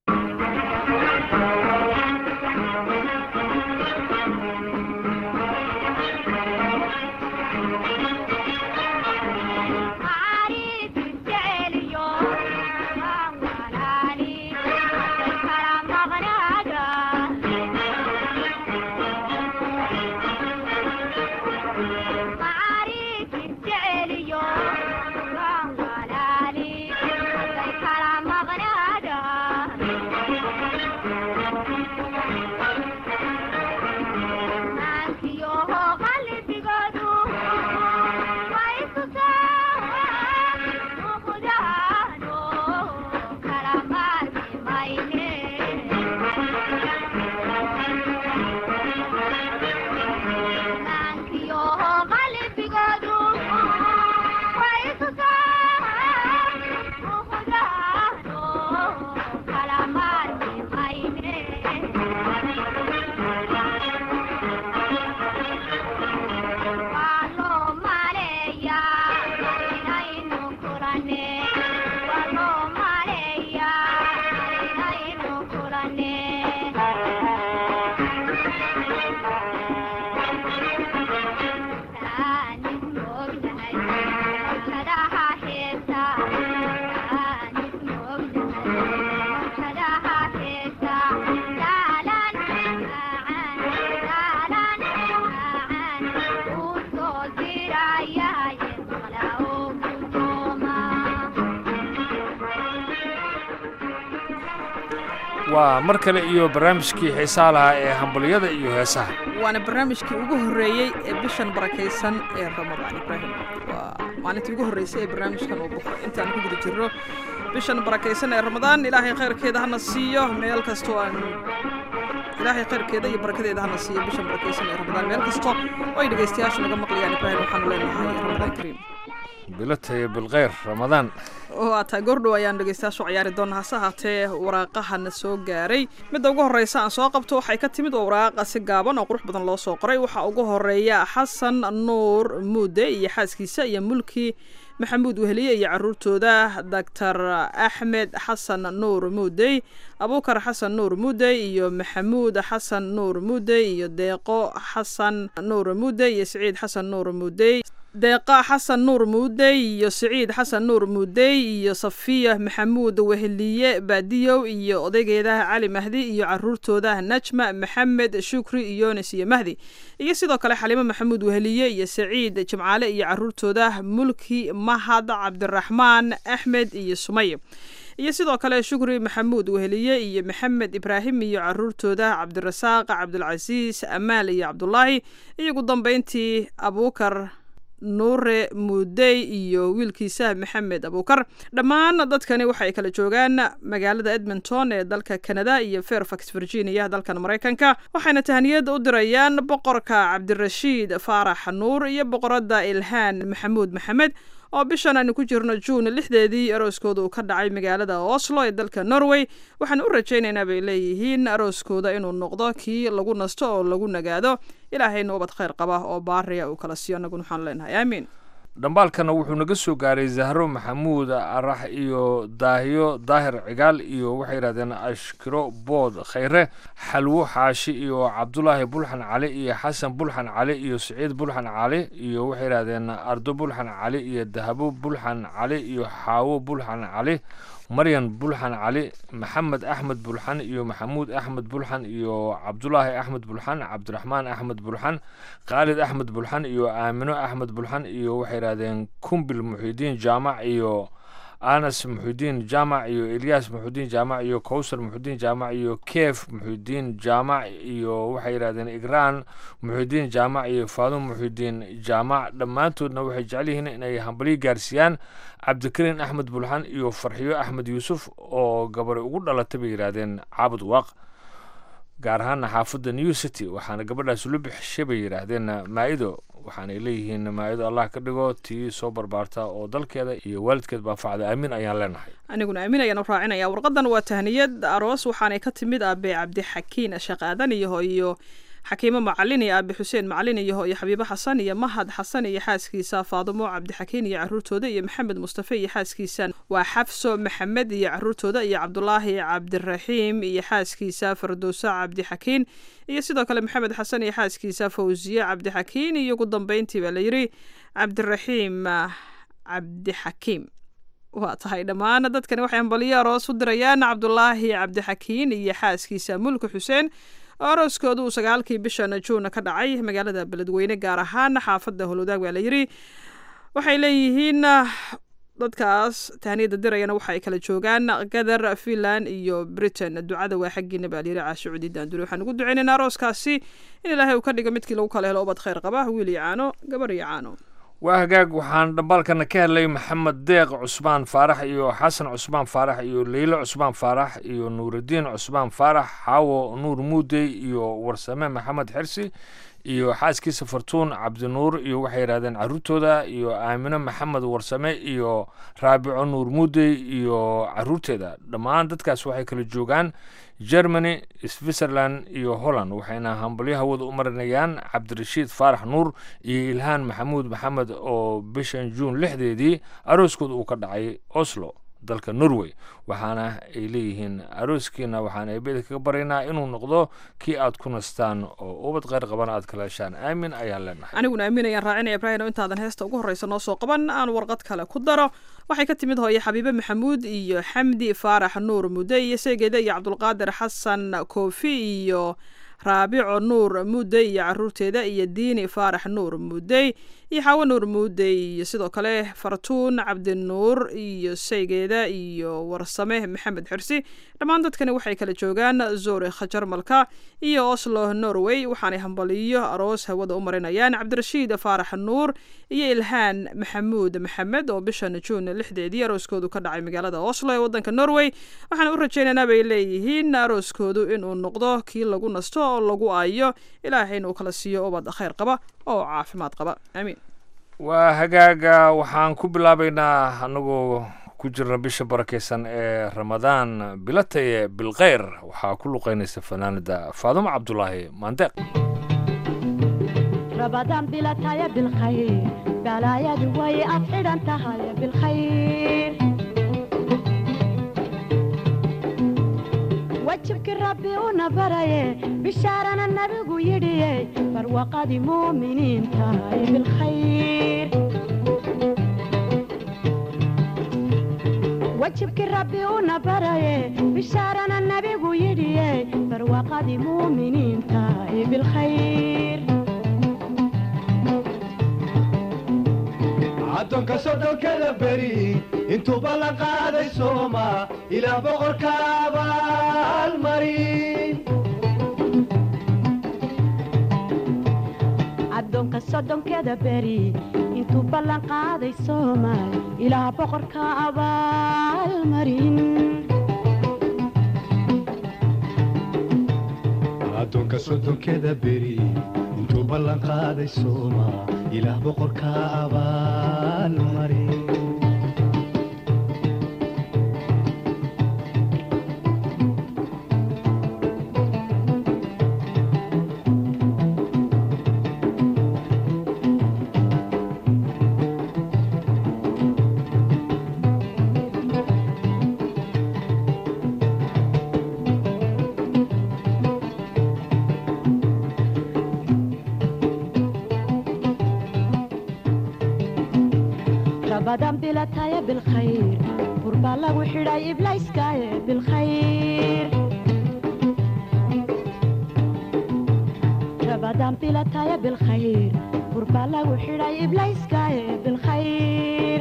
waa mar kale iyo barnaamijkii xiisaa lahaa ee hambalyada iyo heesaha
waana barnaamijkii ugu horreeyey ee bishan barakaysan ee ramadaan ibraahim waa maalintii ugu horreysay ee barnaamijkan uu buxo intaan ku guda jirno bishan barakaysan ee ramadaan ilaahay khayrkeeda hana siiyo meel kastoo aan ilaahay khayrkeeda iyo barakadeeda hana siiyo bishan barakaysan ee ramadaan meel kasto oo ay dhegaystayaashu naga maqlayaan ibraahim waxaanu leenahay ramadaan kariim
bilataya bilkhayr ramadaan
waa taa goordhow ayaan dhegaystayaashu ciyaari doona hase ahaatee waraaqahana soo gaaray midda ugu horreysa aan soo qabto waxay ka timid waa waraaqa si gaaban oo qurux badan loo soo qoray waxaa ugu horeeya xasan nuur muude iyo xaaskiisa iyo mulki maxamuud weheliye iyo caruurtooda doctor axmed xasan nuur muudey abuukar xasan nuur muudey iyo maxamuud xasan nuur muudey iyo deeqo xasan nuur muudey iyo siciid xasan nuur muudey deeqa xasan nuur muudey iyo siciid xasan nuur muudey iyo safiya maxamuud weheliye baadiyow iyo odaygeedaha cali mahdi iyo caruurtooda najma maxamed shukri iyonis iyo mahdi iyo sidoo kale xaliimo maxamuud weheliye iyo saciid jimcaale iyo caruurtooda mulki mahad cabdiraxmaan axmed iyo sumay iyo sidoo kale shukri maxamuud weheliye iyo maxamed ibraahim iyo caruurtooda cabdirasaaq cabdulcasiis amaal iyo cabdulaahi iyo ugu dambeyntii abuukar nuure muudey iyo wiilkiisa maxamed abuukar dhammaan dadkani waxay kala joogaan magaalada edmonton ee dalka canada iyo fairfax virginia dalkan maraykanka waxayna tahaniyad u dirayaan boqorka cabdirashiid faarax nuur iyo boqoradda ilhaan maxamuud maxamed oo bishan aanu ku jirno juun lixdeedii arooskooda uu ka dhacay magaalada oslo ee dalka norway waxaan u rajaynaynaa bay leeyihiin arooskooda inuu noqdo kii lagu nasto oo lagu nagaado ilaahayna ubad khayr qaba oo baariya uu kala siiyo annaguna waxaanu leenahay aamiin
dhambaalkana wuxuu naga soo gaaray zahro maxamuud arax iyo daahiyo daahir cigaal iyo waxay yidhahdeen ashkiro bood khayre xalwo xaashi iyo cabdulaahi bulxan cali iyo xasan bulxan cali iyo siciid bulxan cali iyo waxay yidhahdeen ardo bulxan cali iyo dahabo bulxan cali iyo xaawo bulxan cali maryan bulxan cali maxamed axmed bulxan iyo maxamuud axmed bulxan iyo cabdulaahi axmed bulxan cabdiraxmaan axmed bulxan khaalid axmed bulxan iyo aamino axmed bulxan iyo waxay yidhahdeen kumbil muxidiin jaamac iyo anas muxudiin jaamac iyo elyaas muxudiin jaamac iyo kowsar muxudiin jaamac iyo keef muxudiin jaamac iyo waxay yidhahdeen igraan muxudiin jaamac iyo faadum muxudiin jaamac dhammaantoodna waxay jecel yihiin inay hambalyo gaarsiiyaan cabdikariin axmed bulxan iyo farxiyo axmed yuusuf oo gabari ugu dhalatay bay yidhaahdeen caabud waaq gaar ahaana xaafadda new city waxaana gabadhaas lu bixishay bay yidhaahdeen maa'ido waxaanay leeyihiin maayadu allah ka dhigo tii soo barbaarta oo dalkeeda iyo waalidkeed baanfacda aamin ayaan leenahay
aniguna aamin ayaan u raacinaya warqadan waa tahniyad aroos waxaanay ka timid aabe cabdixakiin shaqaadan iyo iyo xakiimo macalin iyo aabe xuseen macalin iyo iyo xabiibo xasan iyo mahad xasan iyo xaaskiisa faadumo cabdixakiin iyo caruurtooda iyo maxamed mustafe iyo xaaskiisa waa xafso maxamed iyo caruurtooda iyo cabdulaahi cabdiraxiim iyo xaaskiisa fardowsa cabdixakiin iyo sidoo kale maxamed xasan iyo xaaskiisa fawsiye cabdixakiin iyo ugu dambeyntii baa layidhi cabdiraxiim cabdixakiim waa tahay dhammaan dadkani waxay hambaliyo aroos u dirayaan cabdulaahi cabdixakiin iyo xaaskiisa mulka xuseen oo arooskooda uu sagaalkii bishan juuna ka dhacay magaalada beledweyne gaar ahaan xaafadda holwadaag baa layidhi waxay leeyihiin dadkaas tahniyada dirayana waxa ay kala joogaan gadar finland iyo britain ducada waa xaggiina baa layidhi caasho cudi daanduri waxaan ugu duceynaynaa arooskaasi in ilaahay uu ka dhiga midkii lagu kala helo ubad khayr qaba wiil iyo caano gabar iyo caano
waa hagaag waxaan dhambaalkana ka helay maxamed deeq cusmaan faarax iyo xasan cusmaan faarax iyo leylo cusmaan faarax iyo nuurudiin cusmaan faarax xaawo nuur muudey iyo warsame maxamed xirsi iyo xaaskiisa fartuun cabdinuur iyo waxay yidhahdeen caruurtooda iyo aamino maxamed warsame iyo raabico nuur muudey iyo caruurteeda dhammaan dadkaas waxay kala joogaan germany switzerland iyo holland waxayna hambalyo hawada u marinayaan cabdirashiid faarax nuur iyo ilhaan maxamuud maxamed oo bishan juun lixdeedii arooskooda uu ka dhacay oslo dalka norway waxaana ay leeyihiin arooskiina waxaan eebeda kaga baryaynaa inuu noqdo kii aad ku nastaan oo ubad kheyr qabana aad kala heshaan aamin ayaan leenahay
aniguna aamin ayaan raacinaya ibrahin oo intaadan heesta ugu horreysa noo soo qaban aan warqad kale ku daro waxay ka timid hooye xabiibe maxamuud iyo xamdi faarax nuur mudde iyo seegeeda iyo cabdulqaadir xasan koofi iyo raabico nuur muudey iyo caruurteeda iyo diini faarax nuur muudey iyo xaawo nuur muudey iyo sidoo kale fartuun cabdinuur iyo saygeeda iyo warsame maxamed xirsi dhammaan dadkani waxay kala joogaan zuurikh jarmalka iyo oslo norway waxaanay hambaliyo aroos hawada u marinayaan cabdirashiid faarax nuur iyo ilhaan maxamuud maxamed oo bishan juun lixdeedii arooskoodu ka dhacay magaalada oslo ee wadanka norway waxaan u rajaynaynaa bay leeyihiin arooskoodu inuu noqdo kii lagu nasto oo lagu aayo ilaahay inuu kala siiyo ubad khayr qaba oo caafimaad qaba aamiin
waa hagaaga waxaan ku bilaabaynaa anagoo ku jirna bisha barakeysan ee ramadaan bilataye bilkheyr waxaa ku luqeynaysa fanaanada faadumo cabdulaahi maandeeq
رمضان بلا تايا بالخير بلايا دوي أفعل أنت هاي بالخير وجهك ربي ونبري بشارنا النبي يدي فروقة مؤمنين تاي بالخير وجهك ربي ونبري بشارنا النبي يدي فروقة مؤمنين تاي بالخير
addoonka soddonkada beri intuuba la qaaday sooma ilaa boqorka abaalmarin
addoonka soddonkeeda beri intuu ballan qaaday soomaal ilaa boqorka abaalmarin
addoonka soddonkeda beri intuu ballan qaaday sooma ilaah boqorka abaalmarin
رمضان بلا تايا بالخير قربا لغو حراي إبلايس كايا بالخير رمضان بلا تايا بالخير قربا لغو حراي إبلايس كايا بالخير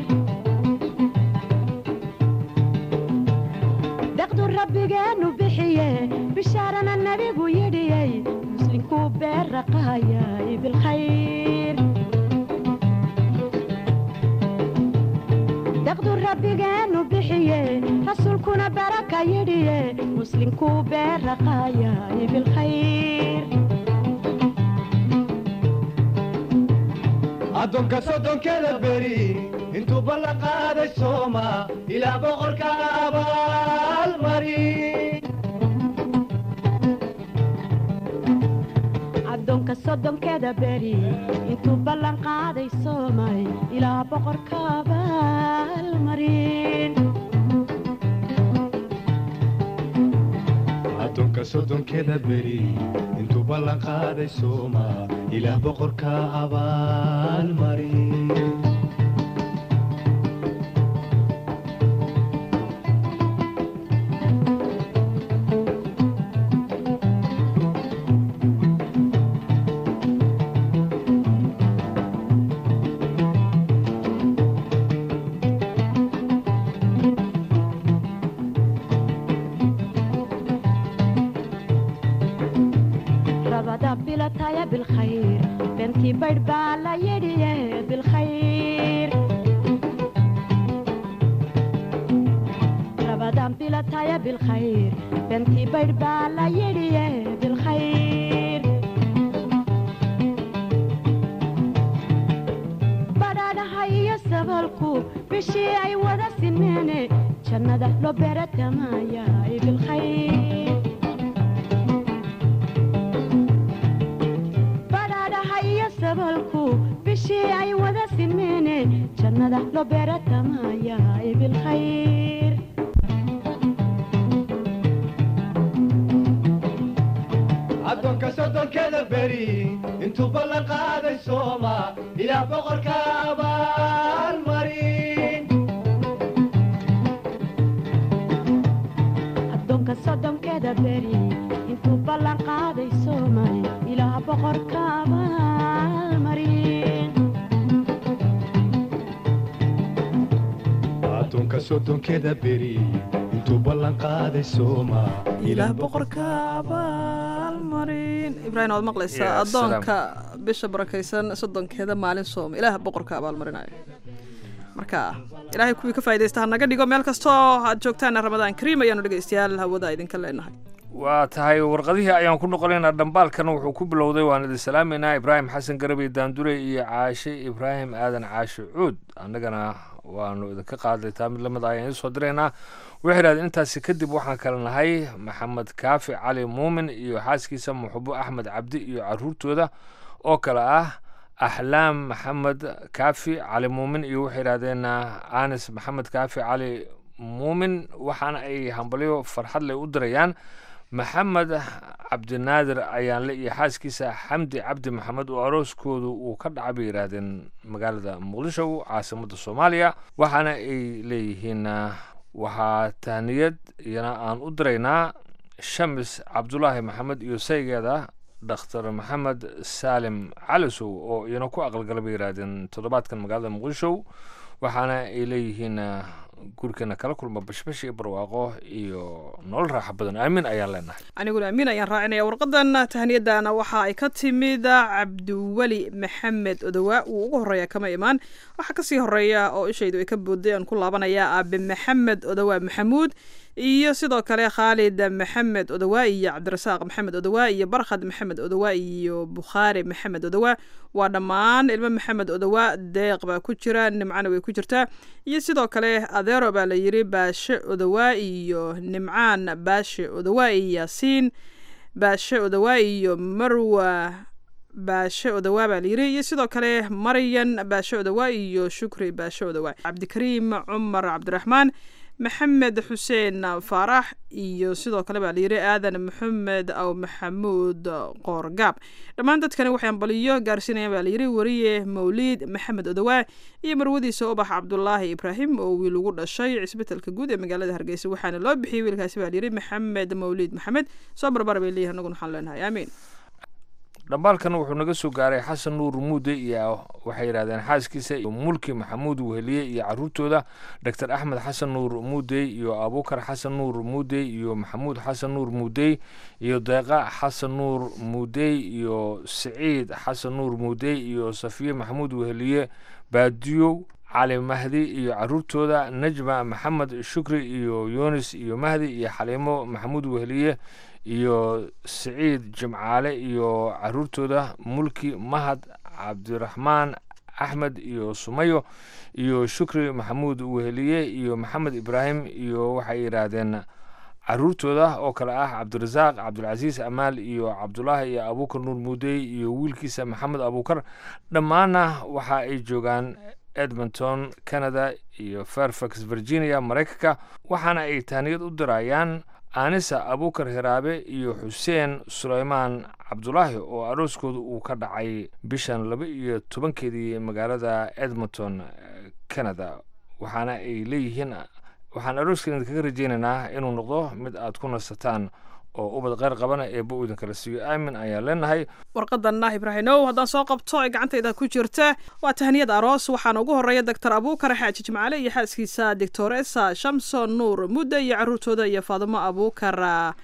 دقدو ربي جانو بحيه بشارنا النبي ويدي مسلم كوبير رقايا بالخير daqdu rabbigeenu bixiye rasuulkuna baraka yidhiye muslimkuu beeraqaayay bilkhayr
addoonka soddonkeda beri intuu ballan qaaday sooma ilaa boqorka abaalmari
addoonka soddonkeeda beri intuu ballan qaaday soomay ilaa boqorka abaalmarin
addoonka soddonkeda beri intuu ballan qaaday sooma ilaa boqorka abaalmari
rabada bilataya bilkhayr bentii baydh baa la yidhiye bilkhayr rabadan bilataya bilkhayr bentii baydh baa la yidhiye bilkhayr badhaadhaha iyo sabalku bishii ay wada sineene jannada loo beeratamaya bilkhayr badhaadhaha iyo sabalku bishii ay wada simeene jannada loo beeratamaya bilkhayr
addoonka soddonkeda beri intuu ballan qaaday sooma ilaa boqorka abaalmari
addoonka soddonkeeda beri intuu ballan qaaday soomay ilaa boqorka abaalmarin
addoonka soddonkeda beri intuu ballan qaaday sooma
ilaah boqorka abaalmarin ibraahim waad maqlaysaa
Ya,
addoonka bisha barakaysan soddonkeeda maalin sooma ilaah boqorka abaalmarinayo marka ilaahay kuwii ka faa'idaysta ha naga dhigo meel kastoo aad joogtaan ramadaan kariim ayaanu dhegaystayaal hawada idinka leenahay
waa tahay warqadihii ayaan ku noqonaynaa dhambaalkana wuxuu ku bilowday waan idin salaameynaa ibraahim xasan garabey daandure iyo caashe ibraahim aadan caashe cuud annagana waanu idinka qaaday taa mid lamid ah ayaan idiin soo diraynaa waxay idhahdeen intaasi kadib waxaan kale nahay maxamed kaafi cali muumin iyo xaaskiisa muxubo axmed cabdi iyo caruurtooda oo kale ah axlaam maxamed kaafi cali muumin iyo waxay idhahdeen anis maxamed kaafi cali muumin waxaana ay hambalyo farxad leh u dirayaan maxamed cabdinaadir ayaanle iyo xaaskiisa xamdi cabdi maxamed oo arooskoodu uu ka dhaca bay yidhaahdeen magaalada muqdisho caasimadda soomaaliya waxaana ay leeyihiin ah, waxaa tahniyad iyana aan u diraynaa shamis cabdulaahi maxamed iyo saygeeda dhakhtar maxamed saalim calisow oo iyana ku aqalgala bay yidhaahdeen toddobaadkan magaalada muqdisho waxaana ay leeyihiin ah, gurikeena kala kulma bashbash iyo barwaaqo iyo nolol raaxa badan aamin ayaan leenahay
aniguna amiin ayaan raacinaya warqadan tahniyadana waxa ay ka timid cabdiweli maxamed odowa uu ugu horeeya kama imaan waxaa kasii horeeya oo ishaydu ay ka booday aan ku laabanaya aabe maxamed odowa maxamuud iyo sidoo kale khaalid maxamed odowa iyo cabdirasaaq maxamed odowa iyo barkhad maxamed odowa iyo bukhaari maxamed odowa waa dhammaan ilmo maxamed odowa deeq baa ku jira nimcana way ku jirtaa iyo sidoo kale adeero baa la yiri baashe odowa iyo nimcaan baashe odowa iyo yaasiin baashe odowa iyo marwa baashe odowa baa layiri iyo sidoo kale maryan baashe odowa iyo shukri baashe odowa cabdikariim cumar cabdiraxmaan maxamed xuseen faarax iyo sidoo kale baa layiri aadan maxamed aw maxamuud qoorgaab dhammaan dadkani waxay ambaliyo gaarsiinayaan baa layiri wariye mawliid maxamed odowa iyo marwadiisa ubax cabdulaahi ibraahim oo wiil ugu dhashay cisbitalka guud ee magaalada hargeysa waxaana loo bixiyey wiilkaasi baa layiri maxamed mawliid maxamed soo barbar bay leeyihin anaguna waxaan leenahay aamiin
dhambaalkan wuxuu naga soo gaaray xasan nuur muude iyo waxay yidhahdeen xaaskiisa iyo mulki maxamuud weheliye iyo caruurtooda doctor axmed xasan nuur muudey iyo abukar xasan nuur muudey iyo maxamuud xasan nuur muudey iyo deeqa xasan nuur muudey iyo siciid xasan nuur muudey iyo safiye maxamuud weheliye baadiyow cali mahdi iyo caruurtooda najma maxamed shukri iyo yunis iyo mahdi iyo xaliimo maxamuud weheliye iyo siciid jimcaale iyo caruurtooda mulki mahad cabdiraxmaan axmed iyo sumayo iyo shukri maxamuud weheliye iyo maxamed ibraahim iyo waxay yidhaahdeen caruurtooda oo kale ah cabdirasaaq cabdulcasiis amaal iyo cabdulaahi iyo abuukar nuur muudey iyo wiilkiisa maxamed abuukar dhammaanna waxa ay joogaan edmonton canada iyo fairfax virginia maraykanka waxaana ay taaniyad u dirayaan aanisa abuukar hiraabe iyo xuseen suleymaan cabdulaahi oo arooskooda uu ka dhacay bishan laba iyo tobankeedii magaalada edmonton canada waxaana ay leeyihiin waxaan arooskan idinkaga rajeynaynaa inuu noqdo mid aad ku nasataan oo ubad qeyr qabana eebba uu idinkala siiyo aamin ayaan leenahay
warqadanna ibraahimow haddaan soo qabto ee gacantayda ku jirta waa tahniyad aroos waxaana ugu horeeya doctor abuukar xaaji jimcaale iyo xaaskiisa doctoresa shamson nuur mudde iyo caruurtooda iyo faadimo abuukar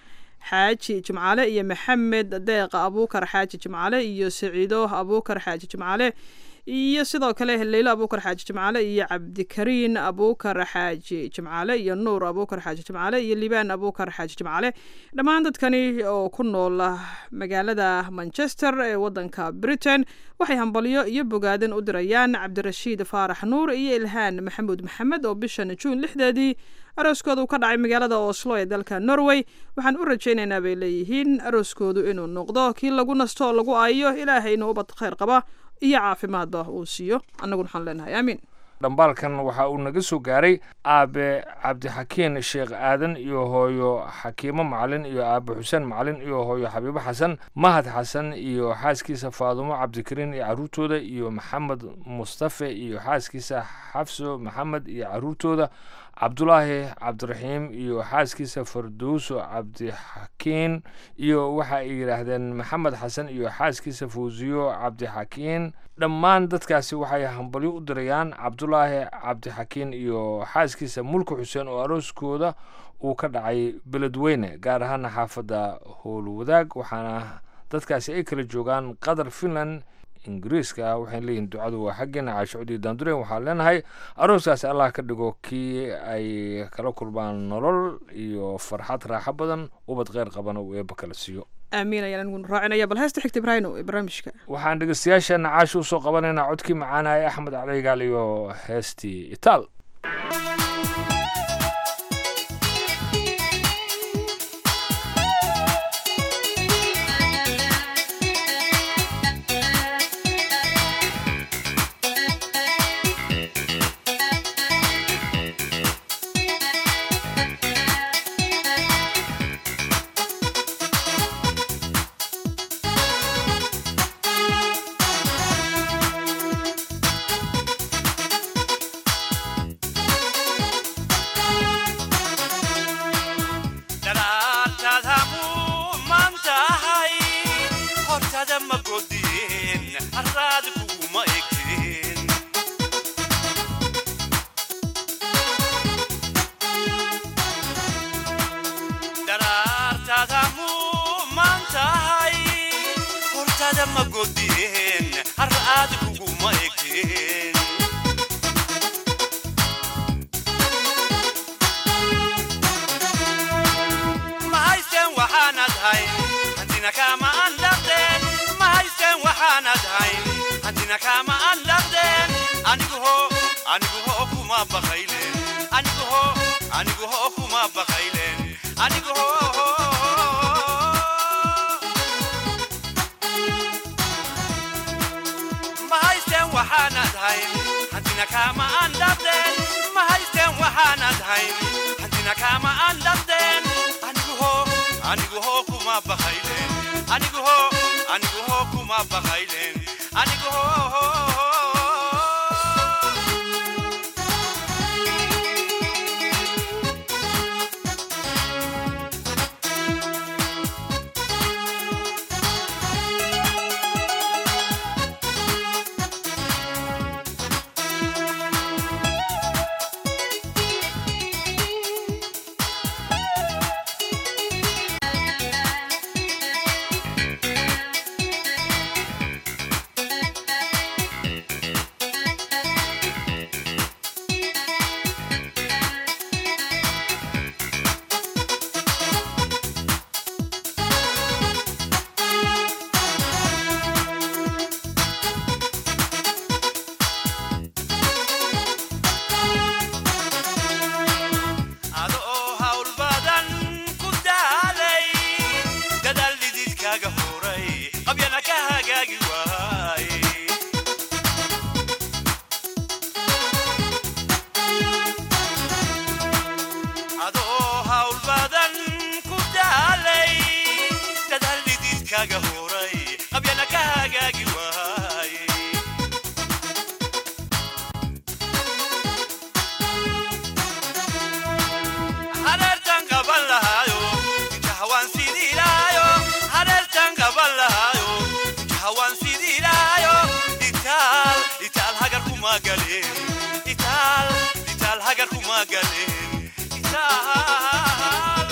xaaji jimcaale iyo maxamed deeq abuukar xaaji jimcaale iyo saciido abuukar xaaji jimcaale iyo sidoo kale leylo abuukar xaaji jimcaale iyo cabdikariin abuukar xaaji jimcaale iyo nuur abuukar xaaji jimcaale iyo libaan abuukar xaaji jimcaale dhammaan dadkani oo ku nool magaalada manchester ee wadanka britain waxay hambalyo iyo bogaadin u dirayaan cabdirashiid faarax nuur iyo ilhaan maxamuud maxamed oo bishan juun lixdeedii arooskooda uu ka dhacay magaalada oslo ee dalka norway waxaan u rajaynaynaa bay leeyihiin arooskoodu inuu noqdo kii lagu nasto oo lagu aayo ilaahayna ubad khayr qaba iyo caafimaadba uu siiyo annaguna waxaan leenahay aamiin
dhambaalkan waxa uu naga soo gaaray aabe cabdixakiin sheekh aadan iyo hooyo xakiimo macalin iyo aabe xuseen macalin iyo hooyo xabiibo xasan mahad xasan iyo xaaskiisa faadumo cabdikariin iyo caruurtooda iyo maxamed mustafe iyo xaaskiisa xafso maxamed iyo caruurtooda cabdulaahi cabdiraxiim iyo xaaskiisa fardowso cabdixakiin iyo waxa ay yidhaahdeen maxamed xasan iyo xaaskiisa fawsiyo cabdixakiin dhammaan dadkaasi waxay hambalyo u dirayaan cabdulaahi cabdixakiin iyo xaaskiisa mulki xuseen oo arooskooda uu ka dhacay beledweyne gaar ahaana xaafadda howlwadaag waxaana dadkaasi ay kala joogaan qatar finland ingiriiska waxayna leeyihin ducadu waa xaggeena caashucudii daandureen waxaan leenahay arooskaasi allah ka dhigo kii ay kala kulmaan nolol iyo farxad raaxo badan ubad kheyr qabana uu eebba kala siiyo
aamiin ayaan aniguna raacinaya bal heesta xigta ibraahino ee barnaamijka
waxaan dhegeystayaasheena caasha usoo qabanaynaa codkii macaanaya axmed caligaal iyo heestii itaal
kuma galeen itaal itaal hagar kuma galeen itaal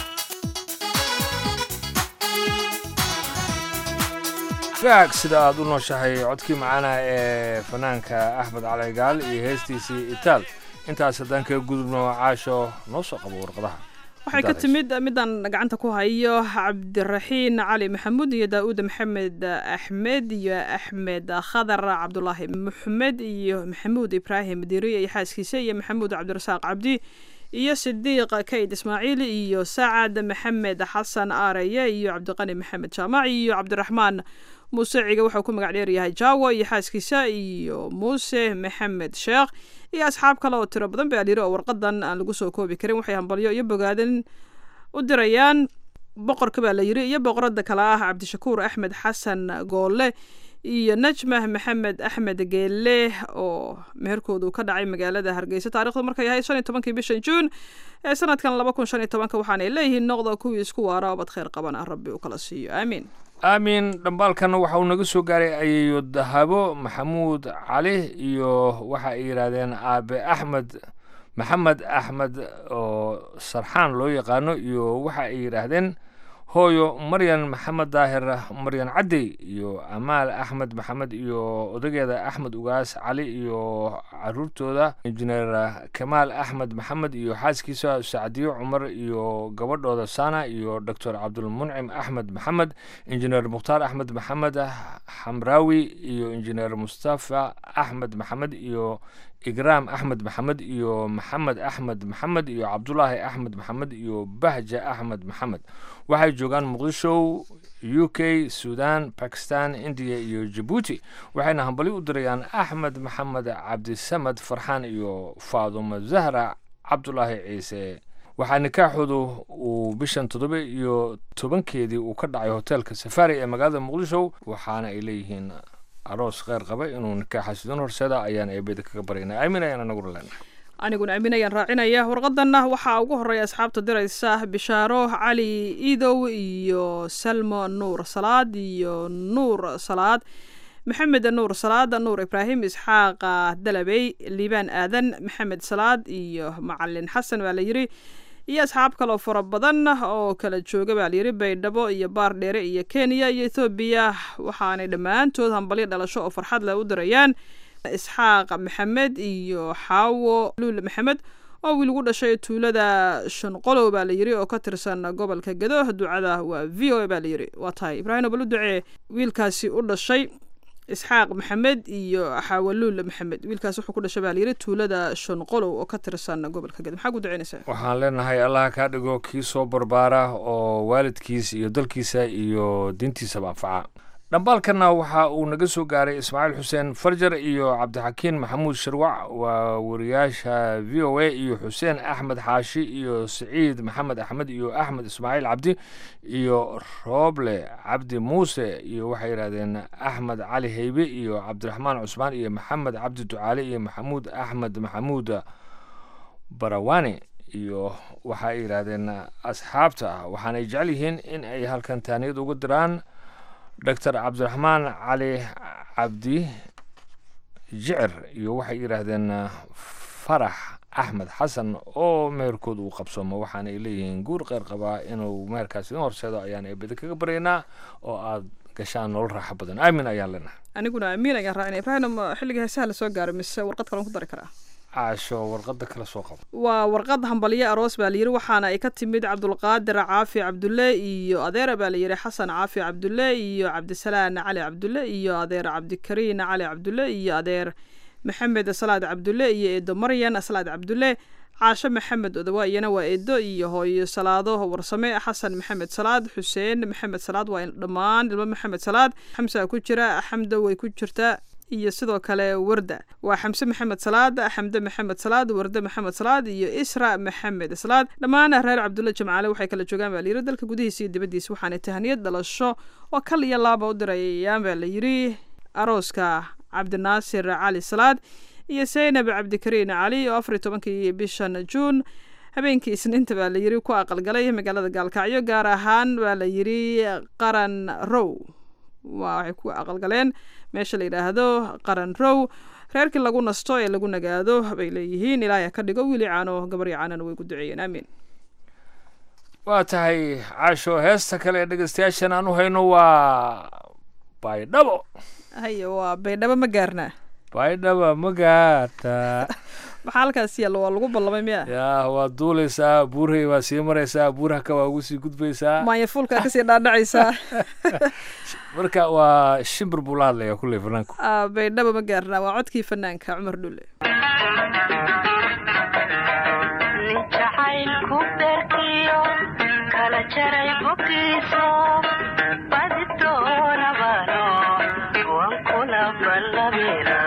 gaag sida aad u nooshahay codkii macaana ee fanaanka axmed cali gaal iyo heestiisii itaal intaas haddaan kaga gudubno caasho noo soo qabo warqadaha
waxay ka timid midaan gacanta ku hayo cabdiraxiin cali maxamuud iyo daa'uud maxamed axmed iyo axmed khadar cabdulaahi maxamed iyo maxamuud ibraahim diriye iyo xaaskiisa iyo maxamuud cabdirasaaq cabdi iyo sidiiq kayd ismaaciil iyo sacad maxamed xasan aareye iyo cabdiqani maxamed jaamac iyo cabdiraxmaan muuse ciga wuxuu ku magac dheeryahay jaawo iyo xaaskiisa iyo muuse maxamed sheekh iyo asxaab kale oo tiro badan baa layiri oo warqadan aan lagu soo koobi karin waxay hambalyo iyo bogaadan u dirayaan boqorka baa la yiri iyo boqorada kale ah cabdishakuur axmed xasan goolle iyo najmah maxamed axmed geelle oo meherkoodu ka dhacay magaalada hargeysa taarikhdu markay yahay shan iyo tobankii bishan juun ee sanadkan laba kun shan iyo tobanka waxaanay leeyihiin noqda kuwii isku waara obad khayr qabana rabbi uu kala siiyo aamiin
aamin dhambaalkana waxa uu naga soo gaaray ayeeyo dahabo maxamuud cali iyo waxa ay yidhaahdeen aabe axmed maxamed axmed oo sarxaan loo yaqaano iyo waxa ay yidhaahdeen hooyo maryan maxamed daahir maryan cadey iyo amaal axmed maxamed iyo odageeda axmed ugaas cali iyo caruurtooda injineer kamaal axmed maxamed iyo xaaskiisa sacdiyo cumar iyo gabadhooda sana iyo doctor cabdulmuncim axmed maxamed injineer mukhtaar axmed maxamed xamraawi iyo injineer mustafa axmed maxamed iyo igraam axmed maxamed iyo maxamed axmed maxamed iyo cabdulaahi axmed maxamed iyo bahja axmed maxamed waxay joogaan muqdisho u k sudan bakistan indiya iyo jabuuti waxayna hambali u dirayaan axmed maxamed cabdisamad farxaan iyo faadumo zahra cabdulaahi ciise waxaa nikaaxoodu uu bishan toddoba iyo tobankeedii uu ka dhacay hoteelka safari ee magaalada muqdisho waxaana ay leeyihiin aroos kheyr qaba inuu nikaaxaas idin horseeda ayaan eebeda kaga baryaynaa aamin ayaan anaguna leenahay
aniguna aamin ayaan raacinaya warqadanna waxaa ugu horeeya asxaabta diraysa bishaaro cali iidow iyo salmo nuur salaad iyo nuur salaad maxamed nuur salaad nuur ibraahim isxaaqa dalabey liibaan aadan maxamed salaad iyo macalin xasan baa la yiri iyo asxaab kaloo fara badan oo kala jooga baa layiri baydhabo iyo baar dheere iyo kenya iyo ethoobiya waxaanay dhammaantood hambalyo dhalasho oo farxad leh u dirayaan isxaaq maxamed iyo xaawo luul maxamed oo wiil ugu dhashay tuulada shanqolow baa layiri oo ka tirsan gobolka gado ducada waa v o a baa layiri waa tahay ibraahim bal u ducee wiilkaasi u dhashay isxaaq maxamed iyo xaawaluul maxamed wiilkaas wuxuu ku dhashay baa layiri tuulada shanqolow oo ka tirsan gobolka gado maxaa ku duceynaysaa
waxaan leenahay allah kaa dhigo kii soo barbaara oo waalidkiis iyo dalkiisa iyo diintiisaba anfaca dhambaalkana waxa uu naga soo gaaray ismaaciil xuseen farjar iyo cabdixakiin maxamuud sharwac waa wariyaasha v o a iyo xuseen axmed xaashi iyo siciid maxamed axmed iyo axmed ismaaciil cabdi iyo rooble cabdi muuse iyo waxay yidhahdeen axmed cali heybe iyo cabdiraxmaan cusmaan iyo maxamed cabdi ducaale iyo maxamuud axmed maxamuud barawani iyo waxa ay yidhaahdeen asxaabta waxaanay jecel yihiin in ay halkan taaniyad uga diraan doctor cabdiraxmaan cali cabdi jicir iyo waxay yidhaahdeen farax axmed xasan oo meherkood uu qabsoomo waxaanay leeyihiin guur qeyr qabaa inuu meherkaas idin horseedo ayaan eebada kaga baryaynaa oo aad gashaan nolol raaxo badan aamin ayaan leenahay
aniguna amiin ayaan raacina ibraahim xilliga heesaha lasoo gaaro mise warqad kalen ku dari karaa
caasho warqada kala soo qabo
waa warqad hambalyo aroos baa layiri waxaana ay ka timid cabdulqaadir caafi cabdulle iyo adeera baa layiri xasan caafi cabdulle iyo cabdisalaan cali cabdulle iyo adeer cabdikariin cali cabdulle iyo adeer maxamed salaad cabdulle iyo eedo maryan salaad cabdulle caasho maxamed odawa iyana waa eedo iyo hooyo salaado warsame xasan maxamed salaad xuseen maxamed salaad waa dhammaan ilmo maxamed salaad xamsa ku jira xamda way ku jirtaa iyo sidoo kale warda waa xamse maxamed salaad xamde maxamed salaad warde maxamed salaad iyo isra maxamed salaad dhammaan reer cabdulle jamcaale waxay kala joogaan baa layiri dalka gudihiisa iyo dibaddiisa waxaanay tahaniyad dhalasho oo kal iyo laaba u dirayaan baa layiri arooska cabdinaasir cali salaad iyo zaynab cabdikariin cali oo afar iyo tobankii bishan juun habeenkii isniinta baa layiri ku aqalgalay magaalada gaalkacyo gaar ahaan baa layiri qaran row waa waxay ku aqalgaleen meesha la yidhaahdo qaran row reerkii lagu nasto ee lagu nagaado bay leeyihiin ilaahay ka dhigo wiili caano gabaryo caanana way ku duceeyeen aamiin
waa tahay caasho heesta kale ee dhegeystayaashan aan u hayno waa baydhabo
haye waa baydhabo ma gaarnaa
baydhaba ma gaarta
maxaa halkaas yaalla waa lagu ballamay miya
yaa waa duulaysaa buurhay waa sii maraysaa buurhaka waa ugu sii gudbaysaa
maanyafuulkaa kasii dhaadhacaysaa
marka waa shimbir buu la hadlayaa kulley fanaanku
Ah, baydhabo ma gaarnaa waa codkii fanaanka cumar dhulle
jacaylku beerkiyo kala jaray boggiiso badi doonabano waan kula ballabina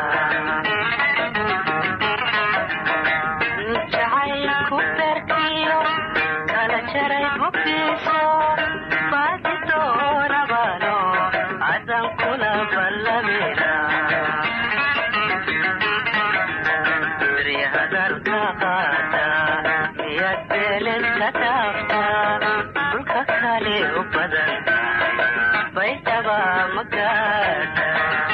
jacaylku beerkiyo kala jaray boggiiso badi doonabano adan kula ballabina hadalka qaata miyaad beeled ka dhaaftaa dhulka kale u badan baydhaba ma gaadha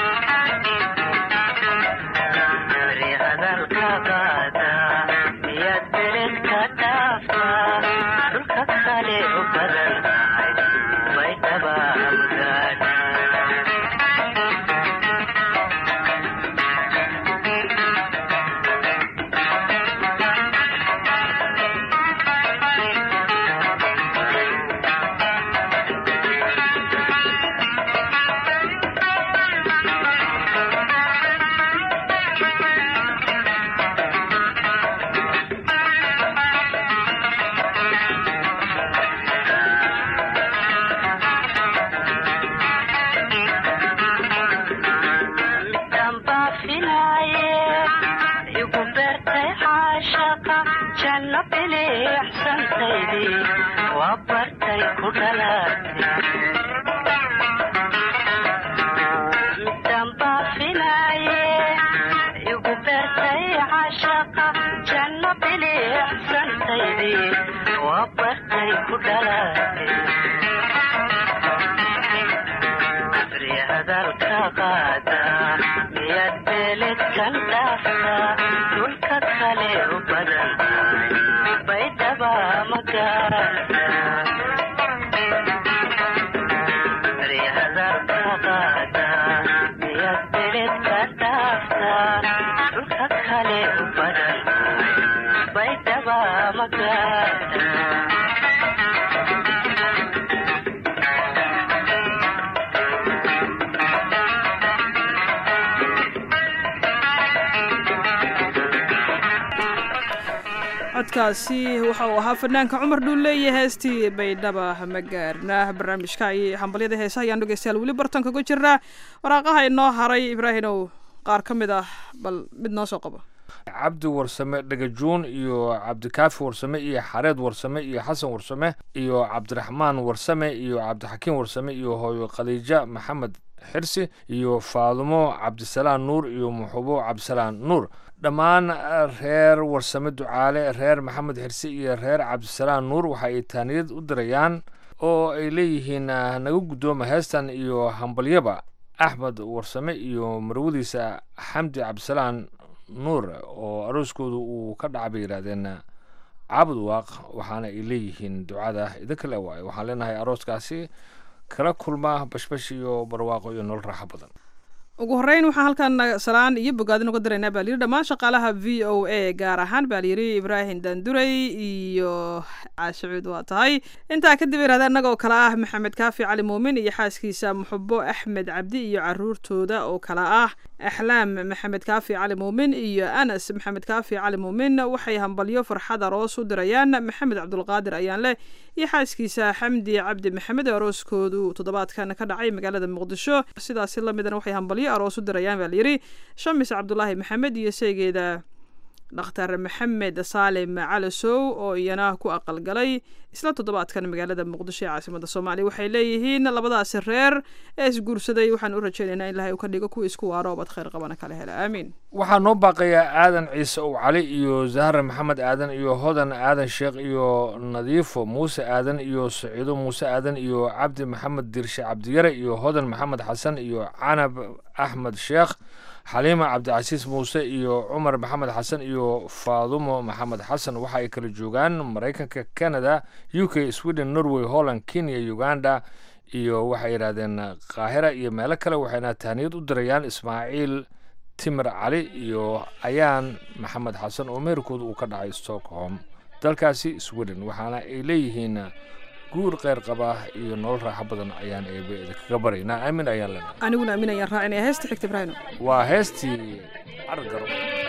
beri hadalka qaata miyaad beeled ka dhaaftaa dhulka kale u badan baydhaba ma gaadha damba filaaye igu beertay caashaqa janno biliixsantaydii waa bartay ku dhalaatay damba filaaye igu beertay caashaqa janno biliixsantaydii waa bartay ku dhalaatay abri hadalka qaada miyaad beeled kan dhaaftaa dhulka kale u badan baydhaba ma gaarta abri hadalka qaada miyaad beeled kan dhaaftaa dhulka kale u badan baydhaba ma gaarta
codkaasi waxa uu ahaa fanaanka cumar dhuulle iyo heestii baydhaba ma gaarna barnaamijka iyo hambalyada heesaha ayaan dhegeystayaal weli bartanka ku jirnaa waraaqaha inoo haray ibraahinow qaar ka mid ah bal mid noo soo qabo
cabdi warsame dhagajuun iyo cabdikaafi warsame iyo xareed warsame iyo xasan warsame iyo cabdiraxmaan warsame iyo cabdixakiim warsame iyo hooyo khadiija maxamed xirsi iyo faadumo cabdisalaan nuur iyo muxubo cabdisalaan nuur dhammaan reer warsame ducaale reer maxamed xirsi iyo reer cabdisalaan nuur waxa ay taaniyad u dirayaan oo ay leeyihiin ah, naga guddooma heestan iyo hambalyaba axmed warsame iyo marwadiisa xamdi cabdisalaan nuur oo arooskoodu uu ka dhaca bay yidhaahdeen caabud waaq waxaana ay leeyihiin ducada idinka le waayo waxaan leenahay arooskaasi kala kulma bashbash iyo barwaaqo iyo nolol raaxo badan
ugu horreyn waxaan halkan salaan iyo bogaadin uga diraynaa baa layidhi dhammaan shaqaalaha v o a gaar ahaan baa layidhi ibraahim danduray iyo caashacuud waa tahay intaa kadib yidhahda innaga oo kale ah maxamed kaafi cali muumin iyo xaaskiisa muxubo axmed cabdi iyo caruurtooda oo kale ah axlaam maxamed kaafi cali muumin iyo anas maxamed kaafi cali muumin waxay hambalyo farxad aroos u dirayaan maxamed cabdulqaadir ayaan leh iyo xaaskiisa xamdi cabdi maxamed oo arooskoodu toddobaadkan ka dhacay magaalada muqdisho sidaasi lamidana waxay hambalyo aroos u dirayaan baa layidhi shamis cabdulaahi maxamed iyo seegeeda dhakhtar maxamed saalim calasow oo iyana ku aqalgalay isla toddobaadkan magaalada muqdisho ee caasimada soomaaliya waxay leeyihiin labadaasi reer ee isguursaday waxaan u rajaynaynaa in ilahay uu ka dhigo kuwa isku waaro obad khayr qabana kala hela aamiin
waxaa noo baaqayaa aadan ciise ow cali iyo zahra maxamed aadan iyo hodan aadan sheekh iyo nadiifo muuse aadan iyo saciido muuse aadan iyo cabdi maxamed dirshe cabdiyare iyo hodan maxamed xasan iyo canab axmed sheekh xaliima cabdicasiis muuse iyo cumar maxamed xasan iyo faadumo maxamed xasan waxa ay kala joogaan maraykanka canada u k sweden norway holland kenya uganda iyo waxay yidhahdeen qaahira iyo meelo kale waxayna tahniyad u dirayaan ismaaciil timir cali iyo ayaan maxamed xasan oo meerkooda uu ka dhacay stockholm dalkaasi sweden waxaana ay leeyihiin guur kheyr qaba iyo nolol raaxo badan ayaan eebe idinkaga baraynaa aamin ayaan leenahay
aniguna aamin ayaan raacinaya heesta xigta ibraahim
waa heestii cargaro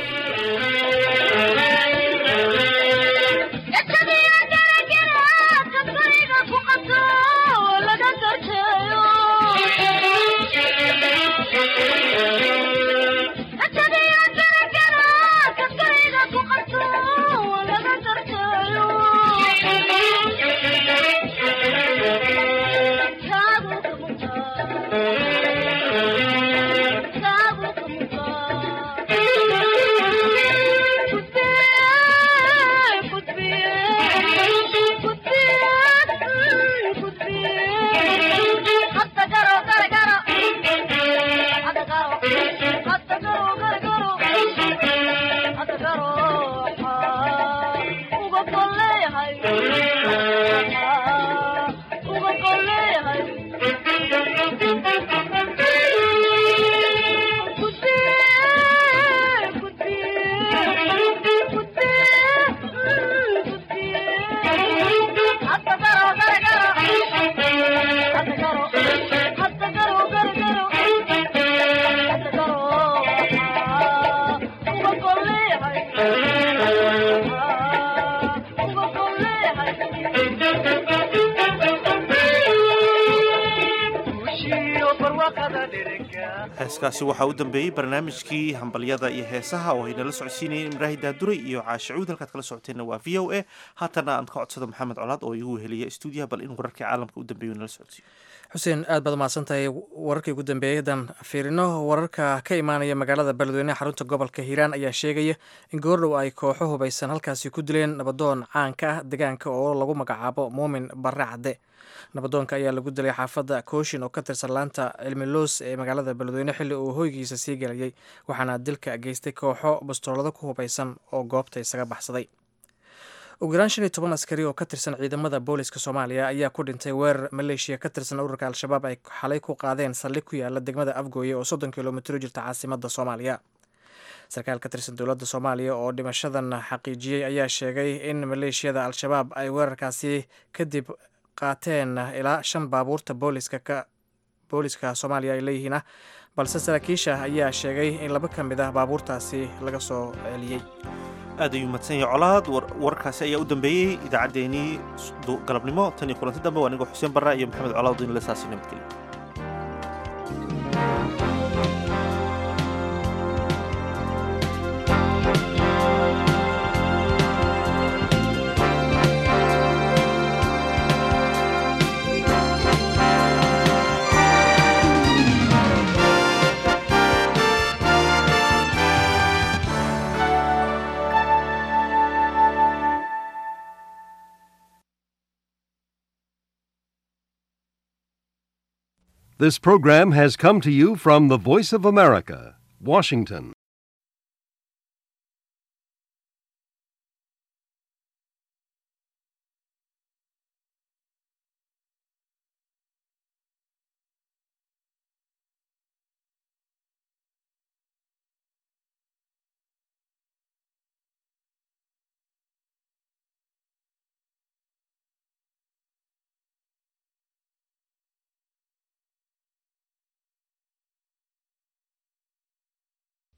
heeskaasi waxaa u dambeeyey barnaamijkii hambalyada iyo heesaha oo aynala socodsiinayeen imraahi daaduray iyo caashicuud halkaad kala socoteenna waa v o a haatana aan ka codsado maxamed colaad oo igu weheliya stuudiyaha bal in wararkii caalamka u dambeeyo nala socodsiiyo
xuseen aad baad mahadsan tahay wararkii ugu dambeeyey haddaan fiirino wararka ka imaanaya magaalada beledweyne xarunta gobolka hiiraan ayaa sheegaya in goordhow ay kooxo hubaysan halkaasi ku dileen nabadoon caanka ah deegaanka oo lagu magacaabo muumin barre cadde nabadoonka ayaa lagu dilay xaafadda kooshin oo ka tirsan laanta cilmiloos ee magaalada beledweyne xilli uu hoygiisa sii gelayay waxaana dilka geystay kooxo bastoolado ku hubaysan oo goobta isaga baxsaday ugu yaraan shan iyo toban askari oo ka tirsan ciidamada booliska soomaaliya ayaa ku dhintay weerar maleeshiya ka tirsan ururka al-shabaab ay xalay ku qaadeen saldhig ku yaala degmada afgooye oo soddon kilomitr jirta caasimada soomaaliya sarkaal ka tirsan dowladda soomaaliya oo dhimashadan xaqiijiyey ayaa sheegay in maleeshiyada al-shabaab ay weerarkaasi kadib qaateen ilaa shan baabuurta booliska ka booliska soomaaliya ay leeyihiin ah balse saraakiisha ayaa sheegay in laba ka mid ah baabuurtaasi laga soo celiyey
aad ayuu mahadsan yahay colaad warkaasi ayaa u dambeeyey idaacaddeenii galabnimo tan iyo kulanti dambe waa anigoo xuseen barra iyo maxamed colaad in la saasi nabadgelyo
This program has come to you from the Voice of America, Washington.